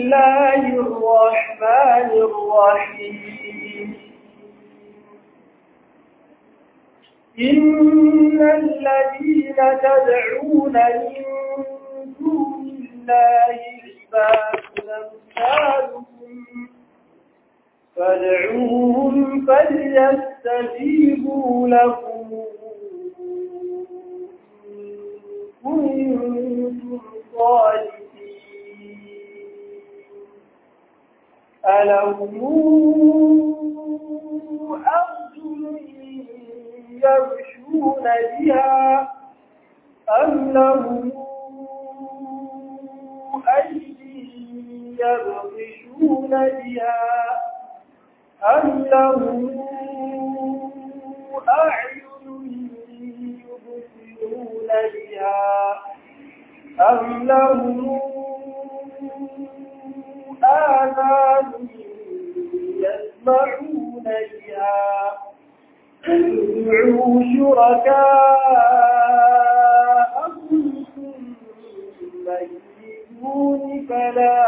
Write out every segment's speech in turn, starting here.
الله الرحمن الرحيم إن الذين تدعون من دون الله عباد أمثالكم فادعوهم فليستجيبوا لكم كنتم صادقين ألهم أرجل يمشون بها أم لهم أيدي يبطشون بها أم لهم أعين يبصرون بها أم لهم آذان يسمعون بها ادعوا شركاءكم ثم يجيبون فلا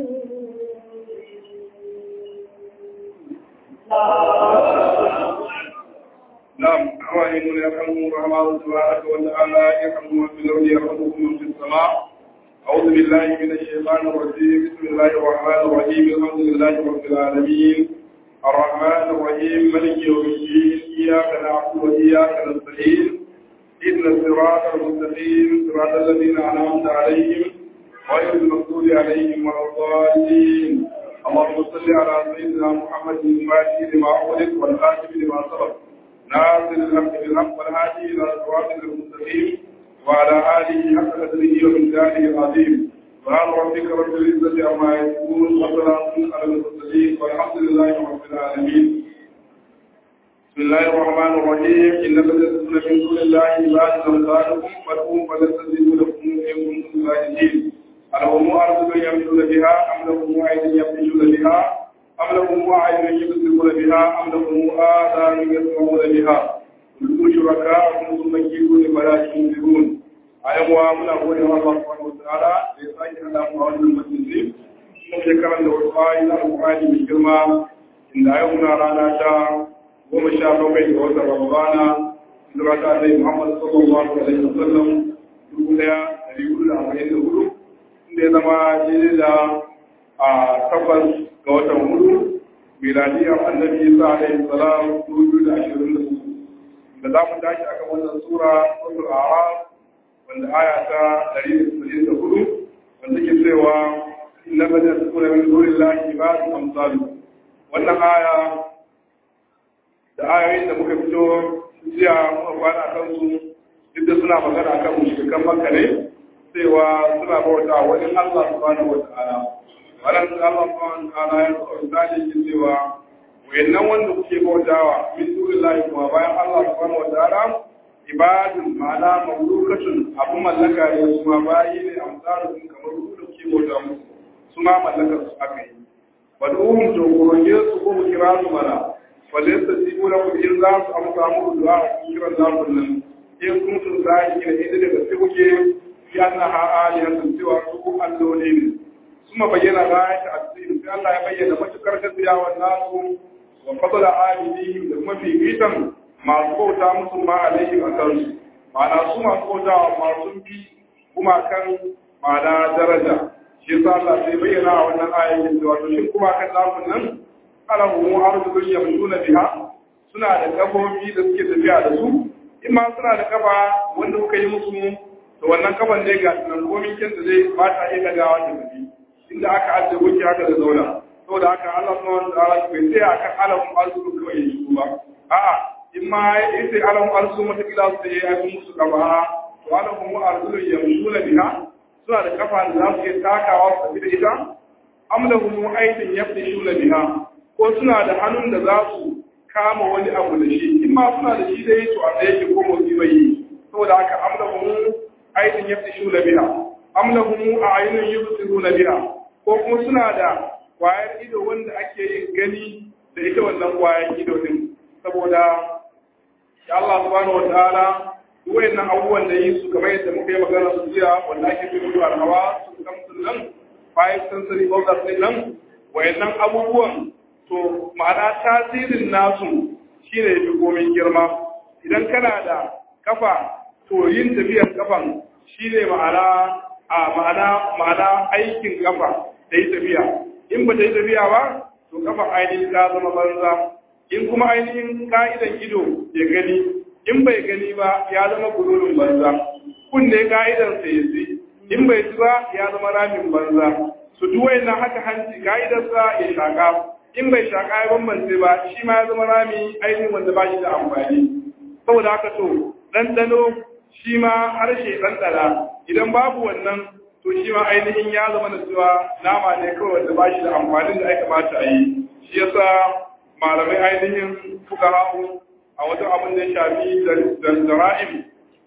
نعم أوائل يرحمه الرحمن تبارك وتعالى يرحمه في الأرض يرحمكم في السماء أعوذ بالله من الشيطان الرجيم بسم الله الرحمن الرحيم الحمد لله رب العالمين الرحمن الرحيم ملك يوم الدين إياك نعبد وإياك نستعين إن الصراط المستقيم صراط الذين أنعمت عليهم غير المغضوب عليهم ولا الضالين اللهم صل على سيدنا محمد الفاتح لما أغلق والخاتم لما سبق ناصر الحق بالحق والهادي إلى صراط المستقيم وعلى آله حق قدره ومقداره العظيم سبحان ربك رب العزة عما يصفون وسلام على المرسلين والحمد لله رب العالمين بسم الله الرحمن الرحيم إن الذين من دون الله عباد أمثالكم فادعوهم فليستجيبوا لكم إن كنتم صادقين ألهم أرجل يمشون بها أم لهم أيد يمشون بها أم لهم أعين يبصرون بها أم لهم آذان يسمعون بها كلوا شركاءكم ثم كيدون فلا تنذرون ayan wa muna gode wa Allah subhanahu wataala da ya sake hada mu a wannan majalisi kuma shekaran da wasu ayi na alƙur'ani mai girma inda yau muna rana ta goma sha bakwai ga watan Ramadana hijira ta Annabi Muhammad sallallahu alaihi wasallam dubu ɗaya ɗari hudu da arba'in da hudu inda ya zama daidai da a tabbas ga watan hudu miladiyar Annabi Isa alaihi salam dubu biyu da ashirin da hudu da za mu tashi akan wannan sura suratul A'raf wanda aya ta 164 wanda ke cewa inna bada sukuna min dunillahi ibadun amsalu wannan aya da ayoyin da muka fito jiya muka kwana kan su duk da suna magana kan mushrikan makka ne cewa suna bauta wani Allah subhanahu wata'ala wannan Allah subhanahu wata'ala ya so misali ke cewa wayannan wanda kuke bautawa min dunillahi kuma bayan Allah subhanahu wata'ala ibadun ma'ana mamlukatun abun mallaka ne su ma bayi ne amsaru sun kamar ku da ke bauta musu su ma mallakar su aka yi wad'uhum to kuroge su ko kira su mana falaysa tibuna ku in za su amsa muku du'a ku kira za ku nan in kun sun sai kina idan daga sai kuke fi annaha alihatun cewa su ku alloli ne kuma bayyana rayata asiri sai Allah ya bayyana matukar gaskiya nasu wa fadla abidihim da kuma fifitan masu bauta musu ma alaihim a kansu ma'ana su masu bauta masu bi kuma kan ma'ana daraja shi yasa Allah sai bayyana a wannan ayan cewa to shin kuma kan lafun nan alahu mu arzukun yamshuna biha suna da kafofi da suke tafiya da su in ma suna da kafa wanda kuka yi musu to wannan kafan ne ga nan komin kin da zai ba ta iya dagawa da tafi inda aka ajiye wuce haka da zauna saboda haka Allah subhanahu wa ta'ala bai sai akan alahu arzukun kawai yi ba a'a in ma in sai alam arsu mata kila su yi abin musu gaba to alam mu arzulun yamshuna biha suna da kafa da za su iya takawa su tafi da ita am lahum aydin yabdishuna biha ko suna da hannun da za su kama wani abu da shi in ma suna da shi dai to a da yake ko motsi bai yi saboda haka am lahum aydin yabdishuna biha am lahum a'yunun yubsiruna biha ko kuma suna da kwayar ido wanda ake yin gani da ita wannan kwayar ido din saboda ya Allah subhanahu wa ta'ala wayannan abubuwan da yi su kamar yadda muka yi magana su jiya wanda ake fi mutu alhawa su kamsun nan five sensory organs din nan wayannan abubuwan to ma'ana tasirin nasu shine yafi komai girma idan kana da kafa to yin tafiyar kafan shine ma'ana a ma'ana ma'ana aikin kafa da yi tafiya in ba ta yi tafiya ba to kafa ainihin ta zama banza in kuma ainihin ka'idan ido ya gani in bai gani ba ya zama gururin banza kunne ka'idan sa ya ji in bai ji ba ya zama ramin banza su duwai na haka hanci ka'idarsa ya shaka in bai shaka ya bambance ba shi ma ya zama rami ainihin wanda ba shi da amfani saboda haka to ɗanɗano shi ma harshe ɗanɗana idan babu wannan to shi ma ainihin ya zama da cewa nama ne kawai wanda ba shi da amfanin da aka kamata a yi shi yasa malamai ainihin fuka hau a wajen abin da ya shafi da zara'im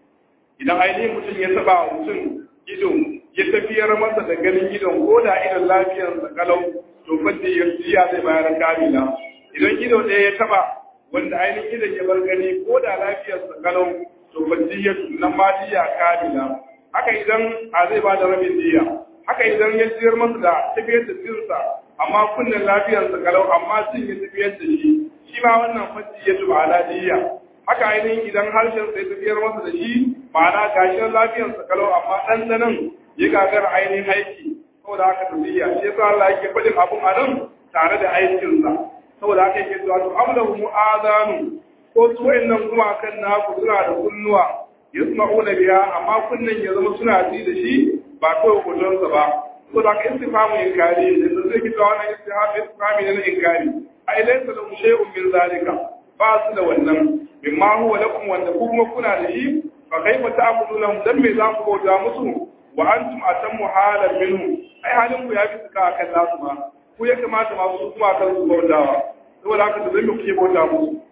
idan ainihin mutum ya taba mutum ido ya tafiyar masa da ganin idon ko da idon lafiyarsa kalau to fadda ya jiya zai bayar kamila idan ido ɗaya ya taba wanda ainihin idon ya bar gani ko da lafiyarsa kalau to fadda ya nan ma jiya kamila haka idan a zai ba da rabin jiya haka idan ya jiyar masa da tafiyar da jinsa amma kunnen lafiyarsa kalau amma sun ya tafiyar da shi shi ma wannan fadda ya tuba ala jiya haka ainihin idan harshen sai tafiyar masa da shi ma'ana gashin lafiyarsa kalau amma ɗanɗanon ya gagara ainihin aiki saboda haka tafiya shi yasa Allah yake faɗin abun a nan tare da aikinsa saboda haka yake zuwa to amlahu mu'azanu ko su wayannan kuma kan naku suna da kunnuwa yasma'una biya amma kunnen ya zama suna ji da shi ba kawai hotonsa ba saboda haka istifamu inkari da zai kita wannan istifamu istifami ne na inkari a ilaysa lahu shay'un min zalika ba su da wannan mimma huwa lakum wanda kuma kuna da shi fa kaifa ta'buduna dan me za ku bauta musu wa antum atammu halan minhu ai halin ku ya fi suka akan nasu ma ku ya kamata ma su kuma kan su bautawa saboda haka da zai ku ke bauta musu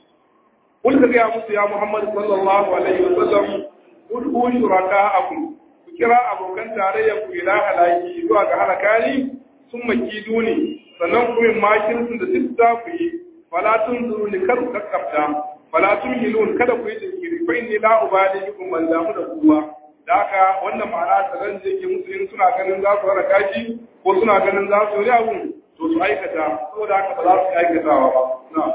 kun ka ga musu ya Muhammad sallallahu alaihi wa sallam ud'u shuraka'akum ku kira abokan tarayya ku ila halaki zuwa ga halakani sun maki duni sannan ku min makirsun da duk za ku yi fala tunzuru ni kar ku kakkafta fala tunhilun kada ku yi jinkiri fa inni la ubali bikum man damu da kuwa da haka wannan ma'ana ta ran da yake musu in suna ganin za su raka shi ko suna ganin za su yi abun to su aikata saboda haka ba za su aikatawa ba na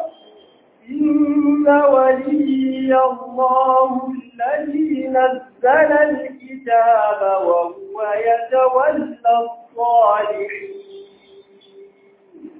إن ولي الله الذي نزل الكتاب وهو يتولى الصالحين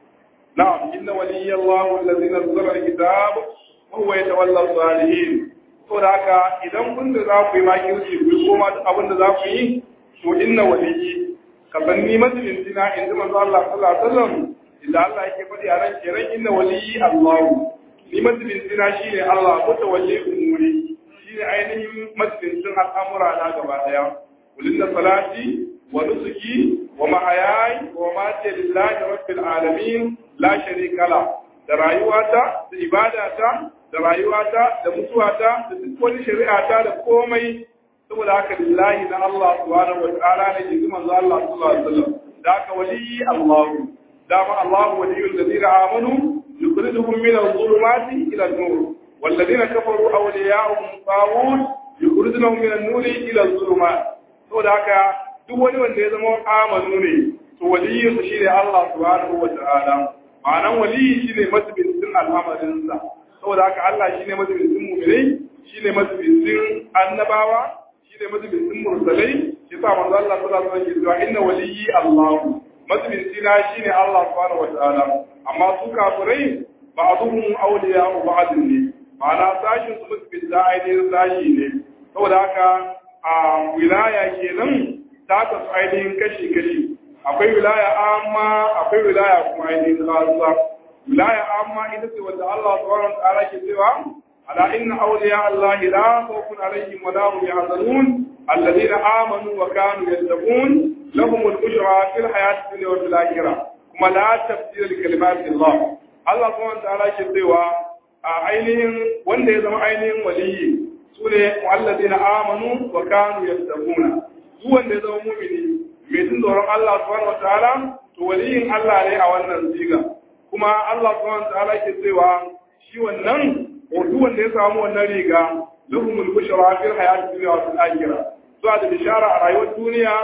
نعم إن ولي الله الذي نزل الكتاب وهو يتولى الصالحين saboda haka idan kun da za ku yi makirci ku yi koma abin da za ku yi to inna waliyi ka san ni mazalin dina in ji manzo Allah sallallahu alaihi wasallam idan Allah yake faɗi a ran kenan inna waliyi Allah ni mazalin dina shine Allah ko tawalli umuri shine ainihin mazalin din al'amura na gaba daya kulinna salati wa nusuki wa mahayai wa mamati lillahi rabbil alamin la sharika la da rayuwata da ibadata da rayuwata da mutuwata da duk wani shari'ata da komai saboda haka lillahi na Allah subhanahu wa ta'ala ne ji manzo Allah sallallahu alaihi wasallam da haka wali Allah dama Allah waliyul ladina amanu yukhrijuhum min adh-dhulumati ila an-nur والذين كفروا أولياءهم طاغوت يخرجونهم من النور إلى الظلمات saboda haka duk wani wanda ya zama amanu ne to waliyin su shine Allah subhanahu wa ta'ala ma'anan waliyi shine masbitin al'amarinsa saboda haka Allah shine mazubincin mu'minai shine mazubincin annabawa shine mazubincin mursalai shi sa manzo Allah sallallahu alaihi wasallam ya ce inna waliyyi Allah mazubinci na shine Allah subhanahu wataala amma su kafirai ba'dhum awliya'u ba'd ne ma'ana sashin su mazubinta ainihin sashi ne saboda haka a wilaya kenan ta kasu ainihin kashi kashi akwai wilaya amma akwai wilaya kuma ainihin khassa wilaya amma ita ce wanda Allah subhanahu wa ta'ala ke cewa ala inna awliya Allah la khawfun alaihim wa la hum yahzanun alladhina amanu wa kanu yattaqun lahum al-bushra fil hayati dunya wa fil akhirah kuma la tabdila li kalimati Allah Allah subhanahu wa ta'ala ke cewa a ainihin wanda ya zama ainihin waliyi sune alladhina amanu wa kanu yattaquna duk wanda ya zama mu'mini mai jin tsoron Allah subhanahu wa ta'ala to waliyin Allah ne a wannan siga kuma Allah subhanahu wa ta'ala ke cewa shi wannan duk wanda ya samu wannan riga lahumul bushra fil hayati dunya wa fil akhirah zuwa da bishara a rayuwar duniya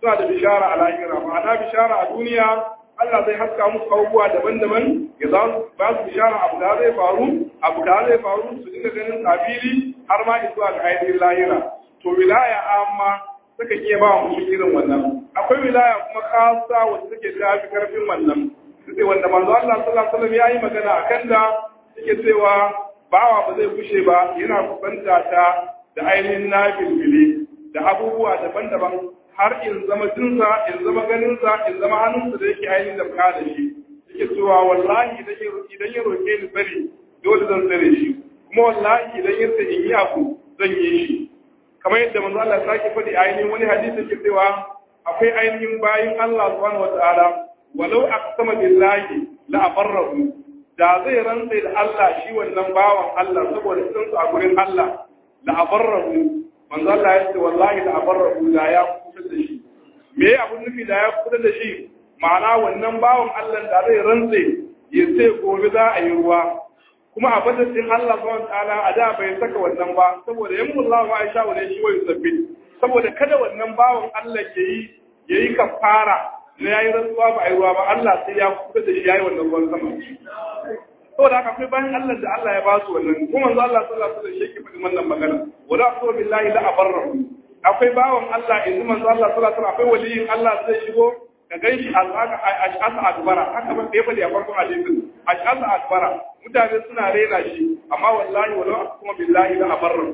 suna da bishara a lahira ma'ana bishara a duniya Allah zai haska musu abubuwa daban-daban ya za su ba su bishara abu da zai faru abu da zai faru su dinga ganin sabili har ma zuwa ga ainihin lahira to wilaya amma suka iya ba mu irin wannan akwai wilaya kuma kasa wacce take tafi karfin wannan sai wanda manzo Allah sallallahu alaihi wasallam yayi magana akan da yake cewa bawa ba zai kushe ba yana kusanta ta da ainihin nafilfili da abubuwa daban-daban har in zama jinsa in zama ganinsa in zama hannunsa da yake ainihin da da shi yake cewa wallahi idan ya roƙe ni tsari dole zan tsare shi kuma wallahi idan ya ce in yi abu zan yi shi kamar yadda manzo Allah ya sake faɗi ainihin wani hadisi yake cewa akwai ainihin bayin Allah subhanahu wataala walau aqsama billahi la abarrahu da zai rantsa da Allah shi wannan bawan Allah saboda sun su a gurin Allah la abarrahu manzo Allah ya ce wallahi la abarrahu da ya kusa da shi me abun nufi da ya kusa da shi ma'ana wannan bawan Allah da zai rantsa ya ce gobe za a yi ruwa kuma a badadin Allah subhanahu ta'ala a da bai saka wannan ba saboda yan Allah ma Aisha wa shi wai sabbin saboda kada wannan bawan Allah ke yi yayi kafara na yayi rantsuwa ba ai ruwa ba Allah sai ya kusa da shi yayi wannan ruwan sama saboda haka akwai bayan Allah da Allah ya ba su wannan kuma manzo Allah sallallahu alaihi wasallam shi ke faɗin wannan magana wala aqsu billahi la abarrahu akwai bawan Allah yanzu manzo Allah sallallahu alaihi wasallam akwai waliyin Allah zai shigo ka gan shi ash'asa akbara haka ban da ya faɗi a farkon hadisin ash'asa akbara mutane suna rena shi amma wallahi walau kuma billahi la abarra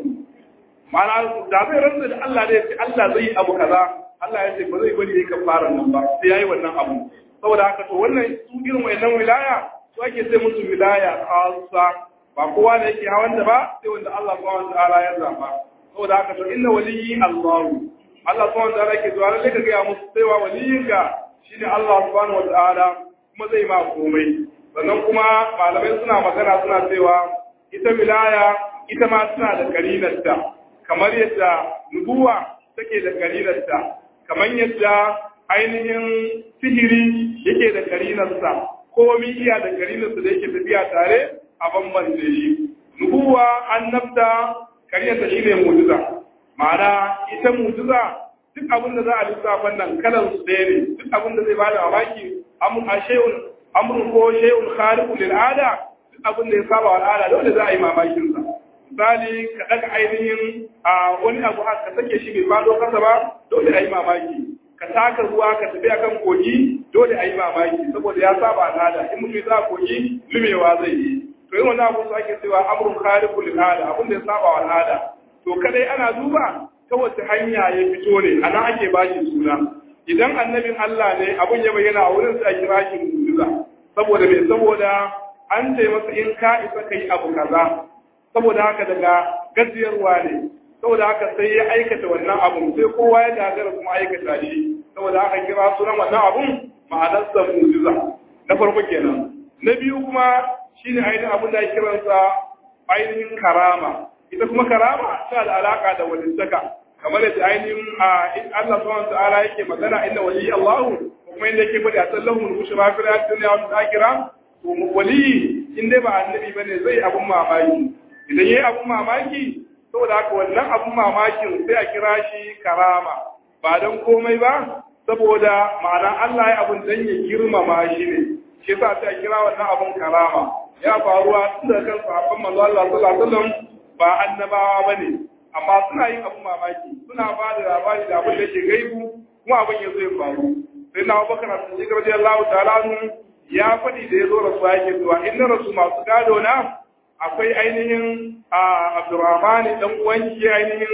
ma'ana da zai rantsa da Allah da yace Allah zai yi abu kaza Allah ya ce ba zai bari yayi kafaran nan ba sai yayi wannan abu saboda haka to wannan su irin wayannan wilaya su ake sai musu wilaya khassa ba kowa da yake hawan da ba sai wanda Allah subhanahu wa ta'ala ya zaba saboda haka to inna waliyyi Allah Allah subhanahu wa ta'ala ke zuwa lalle ka ga musu sai wa waliyinka shine Allah subhanahu wa ta'ala kuma zai ma komai sannan kuma malamai suna magana suna cewa ita wilaya ita ma suna da karinarta kamar yadda nubuwa take da karinarta kamar yadda ainihin sihiri yake da karinarsa komi iya da karinarsa da yake tafiya tare a bambance shi nubuwa annabta karinarta shine mu'jiza ma'ana ita mu'jiza duk abin da za a lissafan nan kalan su ɗaya ne duk abin da zai bada mamaki amun a shay'un amrun ko shay'un khaliqu lil ada duk abin da ya saba al'ada dole za a yi mamakin sa misali ka daga ainihin a wani abu haka ka sake shi bai fado kasa ba dole a yi mamaki ka taka ruwa ka tafi akan kogi dole a yi mamaki saboda ya saba al'ada in mutum za kogi lumewa zai yi to yin wani abu su ake cewa amrun khaliqu lil ada abin da ya saba al'ada to kadai ana duba ta wace hanya ya fito ne a nan ake bashi suna idan annabin Allah ne abun ya bayyana a wurin sai a kira shi mu'jiza saboda me saboda an ce masa in ka isa kai abu kaza saboda haka daga gajiyarwa ne saboda haka sai ya aikata wannan abun sai kowa ya gagara kuma aikata shi saboda haka kira sunan wannan abun ma'anarsa mu'jiza na farko kenan na biyu kuma shine ainihin abin da ya kiransa ainihin karama ita kuma karama tana da alaka da walittaka kamar yadda ainihin Allah subhanahu wa ta'ala yake magana inda wali Allah kuma inda yake faɗi a sallahu al-bushra fi dunya wa akhirah to wali in dai ba annabi bane zai abun mamaki idan yayi abun mamaki saboda haka wannan abun mamakin sai a kira shi karama ba don komai ba saboda ma'ana Allah ya abun dan ya girmama shi ne shi yasa sai a kira wannan abun karama ya faruwa tun da kan sahabban manzo Allah sallallahu alaihi wasallam ba annabawa bane amma suna yin abun mamaki suna ba da labari da abin da ke gaibu kuma abin ya zo ya faru sai na Abubakar Siddiq radiyallahu ta'ala anhu ya faɗi da ya zo rasuwa yake zuwa inna rasu masu gado na akwai ainihin Abdurrahman dan uwanki ainihin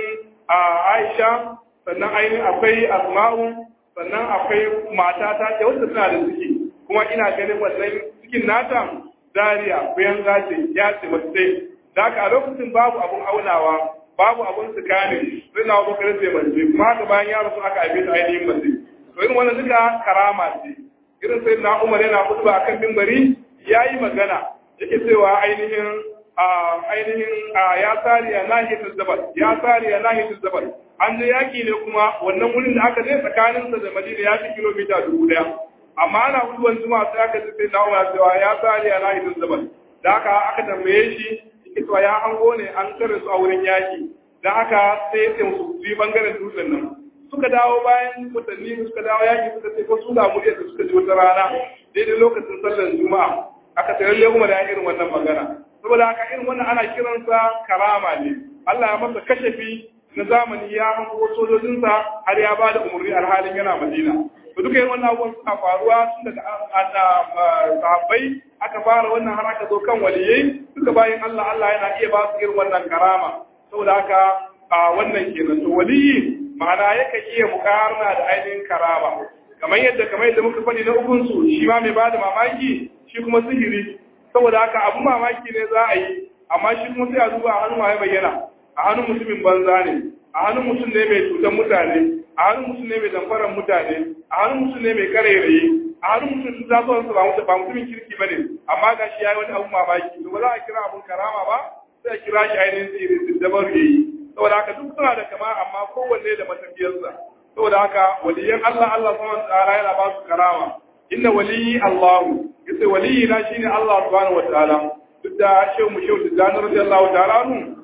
Aisha sannan ainihin akwai Asma'u sannan akwai matata da wanda suna da ciki kuma ina ganin wannan cikin nata Zaria bayan gace ya ce mace da haka a lokacin babu abun aunawa babu abun tsakanin sai na Abubakar sai mace kuma haka bayan ya rasu aka aibe ta ainihin mace to irin wannan duka karama ce irin sai na Umar yana kutuba akan mimbari yayi magana yake cewa ainihin ainihin ya tsari ya nahiyatul zabal ya tsari ya nahiyatul zabal an da yaki ne kuma wannan wurin da aka je tsakaninsa da Madina ya fi kilomita dubu daya amma ana huduwan zuma sai aka ji sai na Umar cewa ya tsari ya nahiyatul zabal da haka aka tambaye shi yake cewa ya hango ne an kare su a wurin yaki da haka sai ya ce musu su yi bangaren dutsen nan suka dawo bayan watanni suka dawo yaki suka ce ko su ga mu da suka ji wata rana daidai lokacin sallar juma'a aka ce lalle kuma da irin wannan magana saboda haka irin wannan ana kiransa karama ne Allah ya masa kashafi na zamani ya hango sojojinsa har ya ba da umarni alhalin yana Madina to duka yin wannan abubuwan suna faruwa tun daga sahabbai aka fara wannan har aka zo kan waliyai duka bayan Allah Allah yana iya ba su irin wannan karama saboda haka a wannan kenan to waliyi ma'ana yakan iya mukarna da ainihin karama kamar yadda kamar yadda muka faɗi na ukun su shi ma mai bada mamaki shi kuma sihiri saboda haka abun mamaki ne za a yi amma shi kuma sai a duba a hannun ya bayyana a hannun mutumin banza ne a hannun mutum ne mai cutar mutane a hannun mutum ne mai damfarar mutane a hannun mutum ne mai karairayi a hannun mutum za su wansu ba mutumin kirki ba ne amma ga shi ya yi wani abun mamaki to ba za a kira abun karama ba sai a kira shi ainihin sirri dabar ya yi saboda haka duk suna da kama amma kowanne da matafiyarsa saboda haka waliyan Allah Allah subhanahu wa ta'ala yana ba su karama inna waliyi Allahu yace waliyi na shine Allah subhanahu wa ta'ala duk da shehu mu shehu da radiyallahu ta'ala nu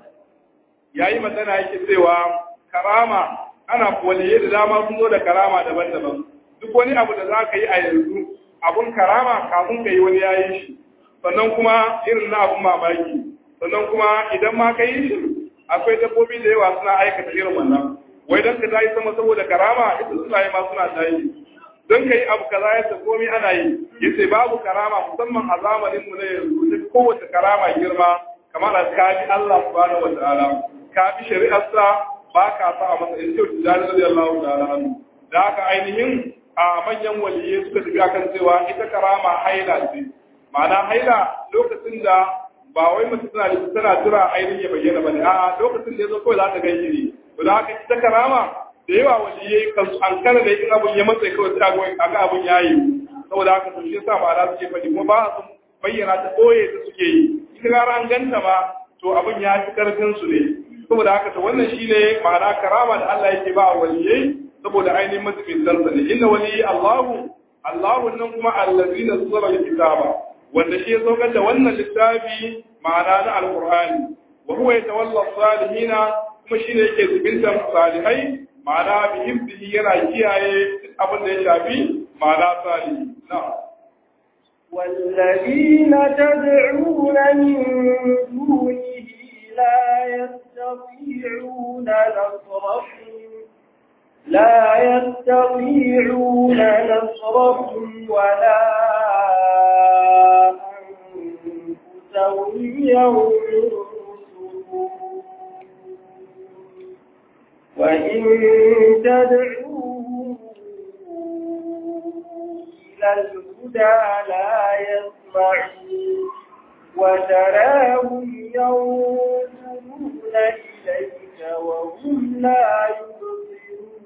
yayi magana yake cewa karama ana waliyai da dama sun zo da karama daban-daban duk wani abu da za ka yi a yanzu abun karama kafin ka yi wani yayi shi sannan kuma irin na abun mamaki sannan kuma idan ma ka yi shi akwai dabbobi da yawa suna aikata irin wannan wai don ka tayi sama saboda karama ita suna yi ma suna tayi don ka yi abu kaza ya ta komai ana yi yace babu karama musamman a zamanin mu na yanzu duk kowace karama girma kamar a kafi Allah subhanahu wataala ka bi shari'arsa ba ka sa a matsayin kyau da radiyallahu ta'ala anhu da haka ainihin a manyan waliyai suka tafi akan cewa ita karama haila ce ma'ana haila lokacin da ba wai mace tana da tana jira ainihin ya bayyana bane a'a lokacin da yazo kawai za ta gani ne to da haka ita karama da yawa waliyai kan an kana da in abun ya matsa kawai sai ga abun yayi saboda haka to shi yasa ba za su ce faɗi kuma ba su bayyana ta koye ta suke yi ita gara an ganta ma to abun ya fi karfin su ne saboda haka to wannan shine ma'ana karama da Allah yake ba waliyai saboda ainihin mutumin sarsa ne inna waliyi Allahu Allahu nan kuma allazina sura kitaba wanda shi ya saukar da wannan littafi ma'ana na alqur'ani wa huwa yatawalla salihina kuma shine yake zubintan salihai ma'ana bi hibbihi yana kiyaye abin da ya shafi ma'ana salihi na'am والذين تدعون من دونه لا يستطيعون نصرهم لا يستطيعون نصرهم ولا أنفسهم ينصرون وإن تدعوهم إلى الهدى لا يسمعون وتراهم ينظرون إليك وهم لا يبصرون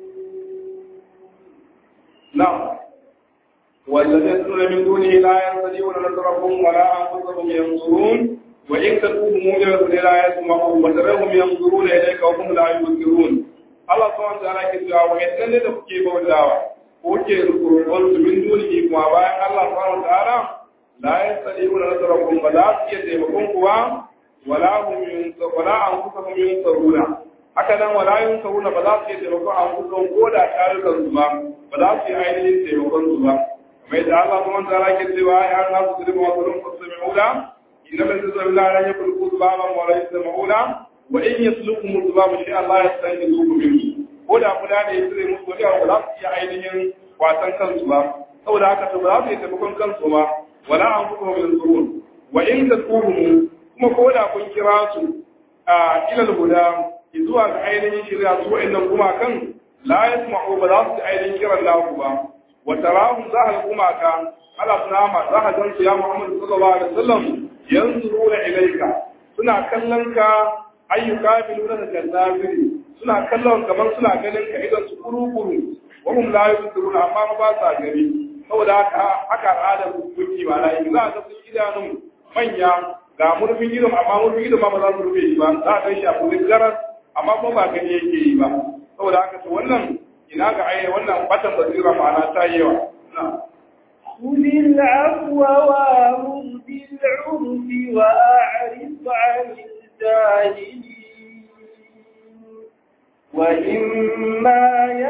نعم والذين يدعون من دونه لا يستطيعون نصرهم ولا انفسهم ينصرون وان تدعوهم الى الهدى لا يسمعون وتراهم ينظرون اليك وهم لا يبصرون Allah subhanahu wa ta'ala ke cewa wa'annan ne da kuke bautawa ko ke roƙon su min dunihi kuma bayan Allah subhanahu wa ta'ala la yastati'una nasrakum ba za su iya taimakon ku ba wala hum yunsa wala anfusuhum yunsaruna haka nan wala yunsaruna ba za su iya taimakon anfusuhum ko da tarukan su ba ba za su yi ainihin taimakon su ba kamar yadda Allah subhanahu wa ta'ala ke cewa ya na su zuri wa zulum fasmi'una inna min zalila la yakulku zubaban wa la yasma'una wa in yaslukum zubabu shi Allah ya san yuzuku minhu ko da kuda ne ya tsire musu wani abu ba za su iya ainihin wasan kansu ba saboda haka to ba za su iya taimakon kansu ba wala an kuma min zurun wa in tasuhum kuma ko da kun kira su a ilal guda zuwa ga ainihin shirya su wa'annan kuma kan la yasma'u ba za su ainihin kiran naku ba wa tarahum za ka kuma ka ala sunama za ka gan su ya Muhammad sallallahu alaihi wasallam yanzuruna ilayka suna kallon ka ayyuka biluna da jannabiri suna kallon kamar suna ganin ka idan su kuru-kuru wa hum la yusiruna amma ba sa gani saboda haka haka al'adar hukunci ba na yi za a ga sun idanun manya ga murfin idon amma murfin idon ma ba za su rufe shi ba za a kai shi a kurin garas amma kuma ba gani yake yi ba saboda haka to wannan ina ga ai wannan batan basira ma'ana ta yi yawa خذ العفو وامر بالعرف وأعرض عن الجاهلين وإما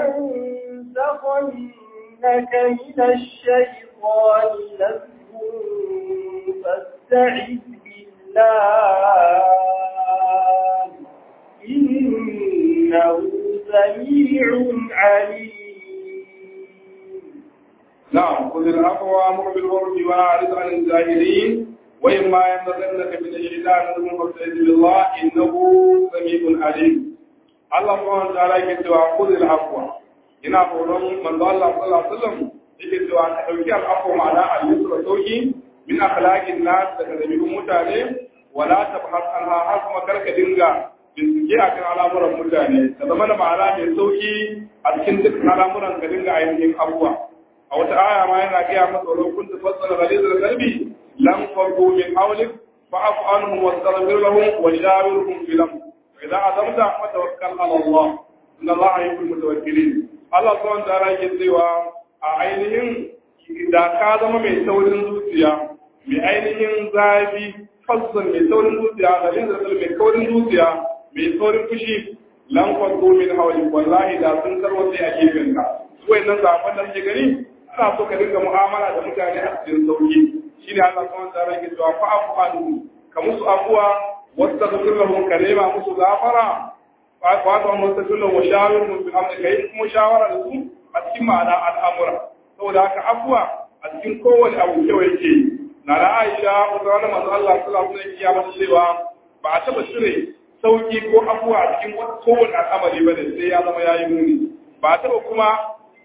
ينزغنك من الشيطان نزغ فاستعذ بالله إنه سميع عليم نعم خذ العفو وامر بالعرف واعرض عن الجاهلين واما ينبغنك من الشيطان نزغ فاستعذ بالله انه سميع عليم الله سبحانه وتعالى يقول خذ العفو ina horon manzo Allah sallallahu alaihi wasallam yake cewa ka dauki al'afwa ma'ana al-yusra sauki min akhlaqin nas daga dabi'un mutane wala tabhas anha har kuma karka dinga bincike akan al'amuran mutane ka zama da ma'ana mai sauki a cikin duk al'amuran ka dinga ainihin abuwa a wata aya ma yana gaya masa wa kuntu fassala ghalizal qalbi lam farqu min hawlik fa'fu anhum wastaghfir lahum wa shawirhum fil amr fa idza azamta fatawakkal ala Allah inna Allah yuhibbul mutawakkilin Allah subhanahu wa ta'ala yake cewa a ainihin da ka zama mai saurin zuciya mai ainihin zafi fassan mai saurin zuciya ghalizal qalbi mai kaurin zuciya mai saurin fushi lan farqu min hawlik wallahi da sun tarwace a gefenka su wayannan zafan da kake gani ana so ka dinga mu'amala da mutane a cikin sauki shine Allah subhanahu wa ta'ala yake cewa fa'fu anhu ka musu afuwa wastaghfir lahum ka nema musu gafara fa'fu anhum wastaghfir lahum wa shawirhum fil amri kai kuma shawara da su a cikin ma'ana al'amura saboda haka afuwa a cikin kowane abu kyau yake na da Aisha wata wani manzo Allah sallallahu alaihi wasallam ya mata cewa ba a taba cire sauki ko afuwa a cikin kowane al'amari ba ne sai ya zama yayi muni ba a taba kuma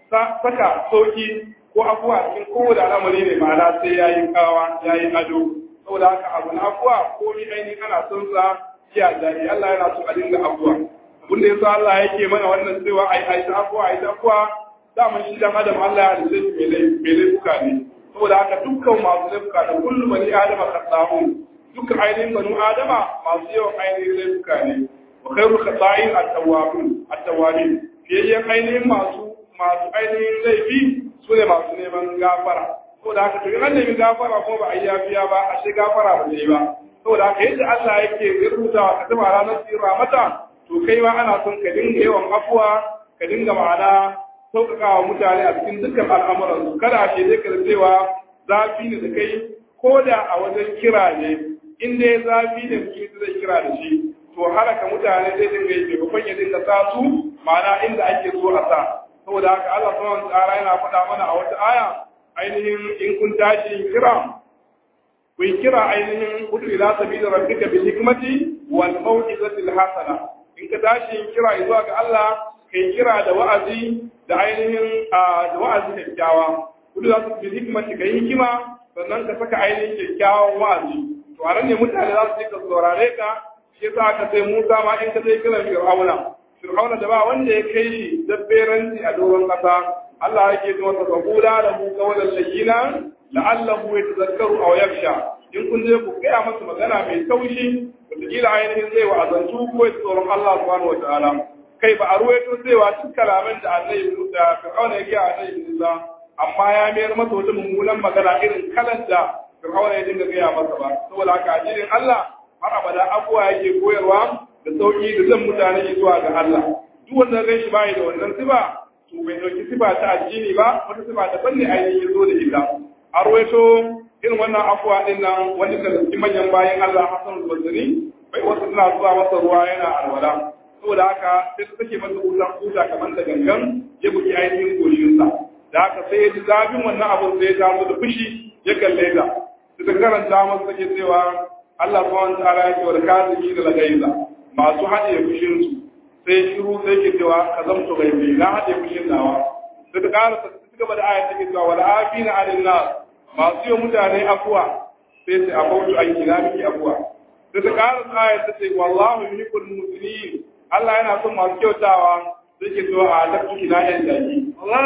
saka sauki ko afuwa cikin kowane al'amari ne ma'ana sai ya yi kawa ya yi ado saboda haka abu na afuwa ko mi aini ana son sa iya daɗi Allah yana so a dinga afuwa abin da yasa Allah yake mana wannan cewa ai ai ta afuwa ai ta afuwa daman shi dan adam Allah ya dace shi mai laifuka ne saboda haka dukkan masu laifuka da kullum bani adama khatta'un dukkan ainihin banu adama masu yawan ainihin laifuka ne wa khairu khata'in at-tawwabin at-tawwabin fiyayyen ainihin masu masu ainihin laifi su ne masu neman gafara saboda haka to an nemi gafara ko ba a yi yafiya ba a shi gafara ba ne ba saboda haka yadda Allah yake rubutawa ka taba ranar tsira mata to kai ma ana son ka dinga yawan afuwa ka dinga ma'ana sauƙaƙa wa mutane a cikin dukkan al'amuran su kada a ce ka cewa zafi ne da kai ko da a wajen kira ne in dai zafi ne mutum zai kira da shi to halaka mutane zai dinga yi maimakon ya dinga sa su ma'ana inda ake so a sa saboda haka Allah subhanahu ta'ala yana faɗa mana a wata aya ainihin in kun tashi kira ku kira ainihin udu ila sabila rabbika bil hikmati wal mau'izati al hasana in ka tashi kira zuwa ga Allah kai kira da wa'azi da ainihin da wa'azi kyakkyawa udu ila bil hikmati kai hikima sannan ka saka ainihin kyakkyawan wa'azi to a nan ne mutane za su ka saurare ka shi yasa aka sai Musa ma in ka sai kiran Fir'auna Fir'auna da ba wanda ya kai shi dabberanci a doron ƙasa, Allah yake ji masa faqula lahu qawlan layyinan la'allahu yatazakkaru aw yakhsha. In kun je ku gaya masa magana mai taushi, wataƙila ainihin zai wa azantu ko ya tsoron Allah subhanahu wa ta'ala. Kai ba a ruwaito cewa duk kalaman da Annabi da Fir'auna ya gaya Annabi Musa, amma ya mayar masa wata mummunan magana irin kalan da Fir'auna ya dinga gaya masa ba. Saboda haka addinin Allah har abada abuwa yake koyarwa da sauki da zan mutane zuwa ga Allah duk wanda rai shi bai da wannan siba to bai dauki siba ta addini ba wata siba ta banne ainihin zo da ita a ruwaito irin wannan afuwa din nan wani da cikin manyan bayan Allah Hassan al-Basri bai wasu suna zuwa masa ruwa yana alwala saboda haka sai su take masa kusan kusa kamar da gangan ya buki ainihin goshinsa da haka sai ya ji zafin wannan abun sai ya taso da fushi ya kalle ta da karanta masa take cewa Allah subhanahu wa ta'ala ya ce wa kazimi da lagaiza masu haɗe fushinsu sai shiru sai ke cewa ka zamto gaibi na haɗe fushin nawa sai ta ƙara ta ci gaba da ayat take cewa wal afina alin nas masu yi mutane afuwa sai sai abautu an kina miki afuwa sai ta ƙara ta ayat ta ce wallahu yuhibbul muslimin Allah yana son masu kyautawa sai ke cewa a lakki kina yan jaki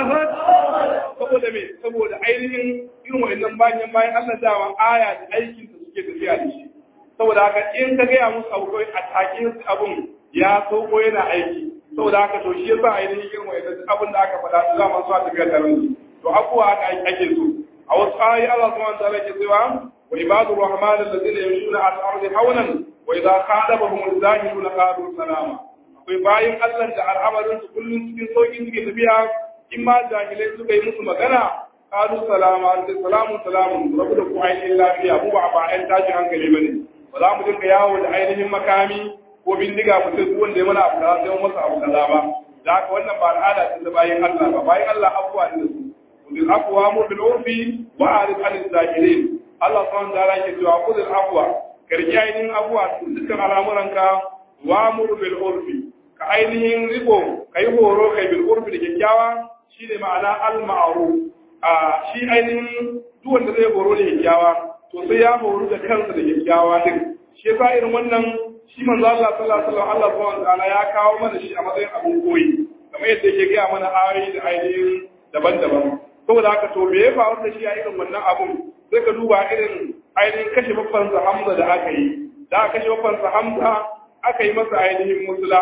saboda me saboda ainihin irin wa'annan bayan bayan Allah dawa aya da aikin da suke tafiya da shi saboda haka in ka gaya musu abu kawai a takin abun ya sauko yana aiki saboda haka to shi yasa ainihin irin wa'annan abin da aka faɗa su zama su a tafiya tare da to abuwa haka ake so a wasu ayi Allah subhanahu wa ta'ala ke cewa wa ibadu rahman alladhina yamshuna ala al-ardi hawlan wa idha khadabahum al-zahiruna qalu salama kai bayin Allah da al'amarin su kullum cikin sauki suke tafiya in ma jahilai suka yi musu magana qalu salama salamu salamu rabu da ku ainihin lafiya mu ba ba ɗan tashi hankali bane ba za mu dinga yawo da ainihin makami ko bindiga mu sai wanda ya mana abu kaza sai masa abu kaza ba da haka wannan ba al'ada ce ta bayin Allah ba bayin Allah abuwa ne su bil aqwa mu bil urfi wa arif anil zakirin Allah subhanahu wa ta'ala ke cewa khudh aqwa karki ainihin abuwa dukkan al'amuranka wa mur bil urfi ka ainihin riko kai horo kai bil urfi da kyakkyawa shine ma'ana al ma'ruf a shi ainihin duk wanda zai horo da kyakkyawa to sai ya horu da kansa da kyakkyawa din shi yasa irin wannan shi manzo Allah sallallahu alaihi wasallam Allah subhanahu wataala ya kawo mana shi a matsayin abin koyi kamar yadda yake gaya mana ayoyi da ainihin daban-daban saboda haka to me ya faru da shi a irin wannan abun sai ka duba irin ainihin kashe babban sa Hamza da aka yi da aka kashe babban sa Hamza aka yi masa ainihin musula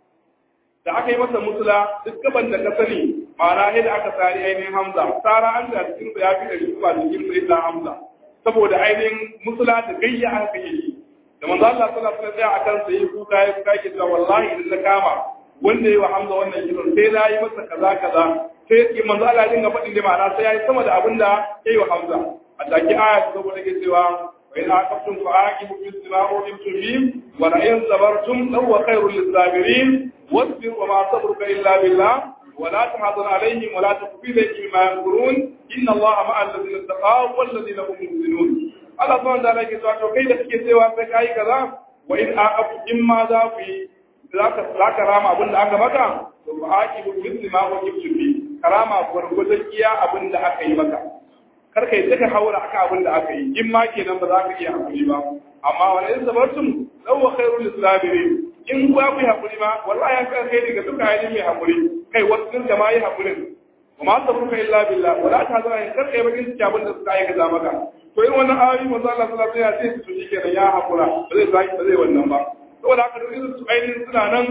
da aka yi masa musula duk gaban da ka sani ma'ana yadda aka sari ainihin Hamza tsara an da cikin ya fi da shi ba cikin sai Hamza saboda ainihin musula da gayya aka kashe shi da manzo Allah sallallahu alaihi wasallam akan sa yi kuka ya kuka ke cewa wallahi idan na kama wanda yayi wa Hamza wannan kiran sai na yi masa kaza kaza sai ki manzo Allah ya dinga faɗin da ma'ana sai yayi sama da abin da yayi wa Hamza a take aya ta saboda ke cewa wa in aqabtum fa aqibu bis samaa'u limtum bihim wa la in sabartum law khairul lisabirin wasbir wa ma sabruka illa billah ولا تحزن عليهم ولا تكفي ذلك مما ينكرون إن الله مع الذين اتقوا والذين هم محسنون Allah subhanahu wa ta'ala yake cewa to kai da kake cewa sai kai kaza wa in aqabu in ma za ku yi zaka zaka rama abin da aka maka to fa aqibu mithli ma wajibtu fi karama gurgurdan iya abin da aka yi maka kar kai saka haura aka abin da aka yi in ma kenan ba za ka iya hakuri ba amma wala in sabartum law khairul lisabirin in ba ku hakuri ma wallahi an kan kai daga duka ayyukan mai hakuri kai wasu da ma yi hakurin وما صبرك الا بالله ولا تحزن ان كر kai bakin ciki abin da suka aikata maka to irin wannan ayoyi manzo Allah sallallahu alaihi wasallam ya ce su shi kenan ya hakura ba zai zaki ba zai wannan ba saboda haka duk irin su ainihin suna nan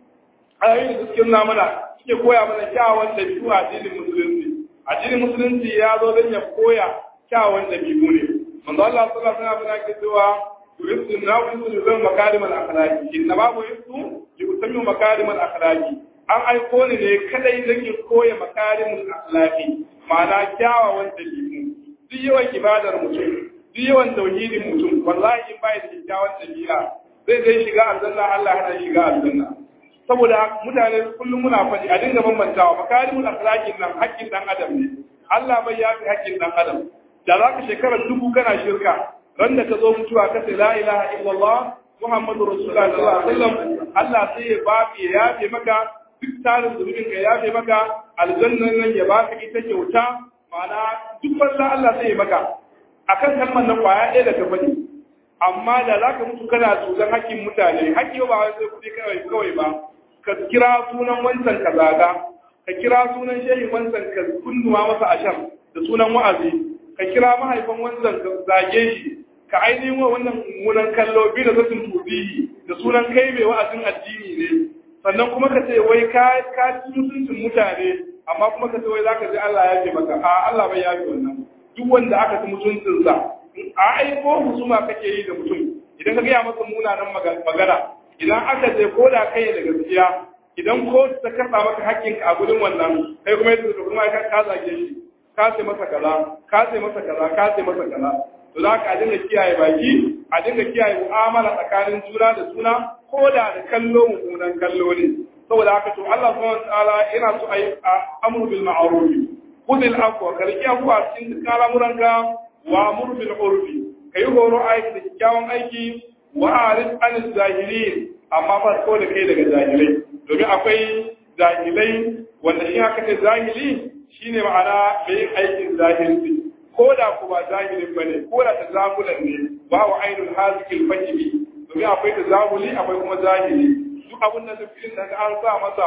ayoyi da suke nuna mana suke koya mana kyawun dabi'u a addinin musulunci addinin musulunci ya zo don ya koya kyawun dabi'u ne manzo Allah sallallahu alaihi wasallam ya ce cewa yurisu na yurisu zan makarimal akhlaqi inna babu yurisu yusammu makarimal akhlaqi an aiko ni ne kadai nake koya makarimul akhlaqi ma'ana kyawawan dabi'u duk yawan ibadar mutum duk yawan tauhidin mutum wallahi in bai da kyakkyawan dabi'a zai zai shiga aljanna Allah hana shiga aljanna saboda mutane kullum muna faɗi a dinga bambantawa makarimul akhlaqin nan haƙƙin dan adam ne Allah bai yafi haƙƙin dan adam da zaka shekara dubu kana shirka ran da ka zo mutuwa ka ce la ilaha illallah muhammadur rasulullah sallallahu alaihi wasallam Allah sai ya bafi ya yafe maka duk tarin zunubin ka yafe maka aljannan nan ya baka ita kyauta ma'ana duk wanda Allah sai ya maka akan kalmar nan kwaya ɗaya da ka faɗi amma da za ka mutu kana tsoron hakkin mutane hakki ba wai sai kuɗi kawai kawai ba ka kira sunan wancan ka zaga ka kira sunan shehin wancan ka kunnuwa masa ashar da sunan wa'azi ka kira mahaifan wancan ka zage shi ka ainihin wa wannan mummunan kallo bi da zatin tubihi da sunan kai mai wa'azin addini ne sannan kuma ka ce wai ka ka ci mutuncin mutane amma kuma ka ce wai zaka ji Allah ya ce maka a Allah bai yafi wannan duk wanda aka ci mutuncin sa a aiko husuma kake yi da mutum idan ka gaya masa munanan magana idan aka je ko da kai da gaskiya idan ko ta karɓa maka hakkinka a gudun wannan kai kuma yadda kuma ka ka zage shi ka ce masa kaza ka ce masa kaza ka ce masa kaza to za ka dinga kiyaye baki a dinga kiyaye mu'amala tsakanin juna da juna ko da da kallo mummunan kallo ne saboda haka to Allah subhanahu wa ta'ala yana so ayi amru bil ma'ruf khudil afwa karki afwa cikin dukkan al'amuranka wa amru bil urfi kai horo aiki da kyakkyawan aiki wa arif an zahilin amma ba ko da kai daga jahilai domin akwai jahilai wanda shi haka ce zahili shine ma'ana mai yin aikin zahilci ko da ku ba zahilin bane ko da ta zagulan ne ba wa ainul hazikil fahimi domin akwai ta zaguli akwai kuma zahili duk abin da zufin da an sa masa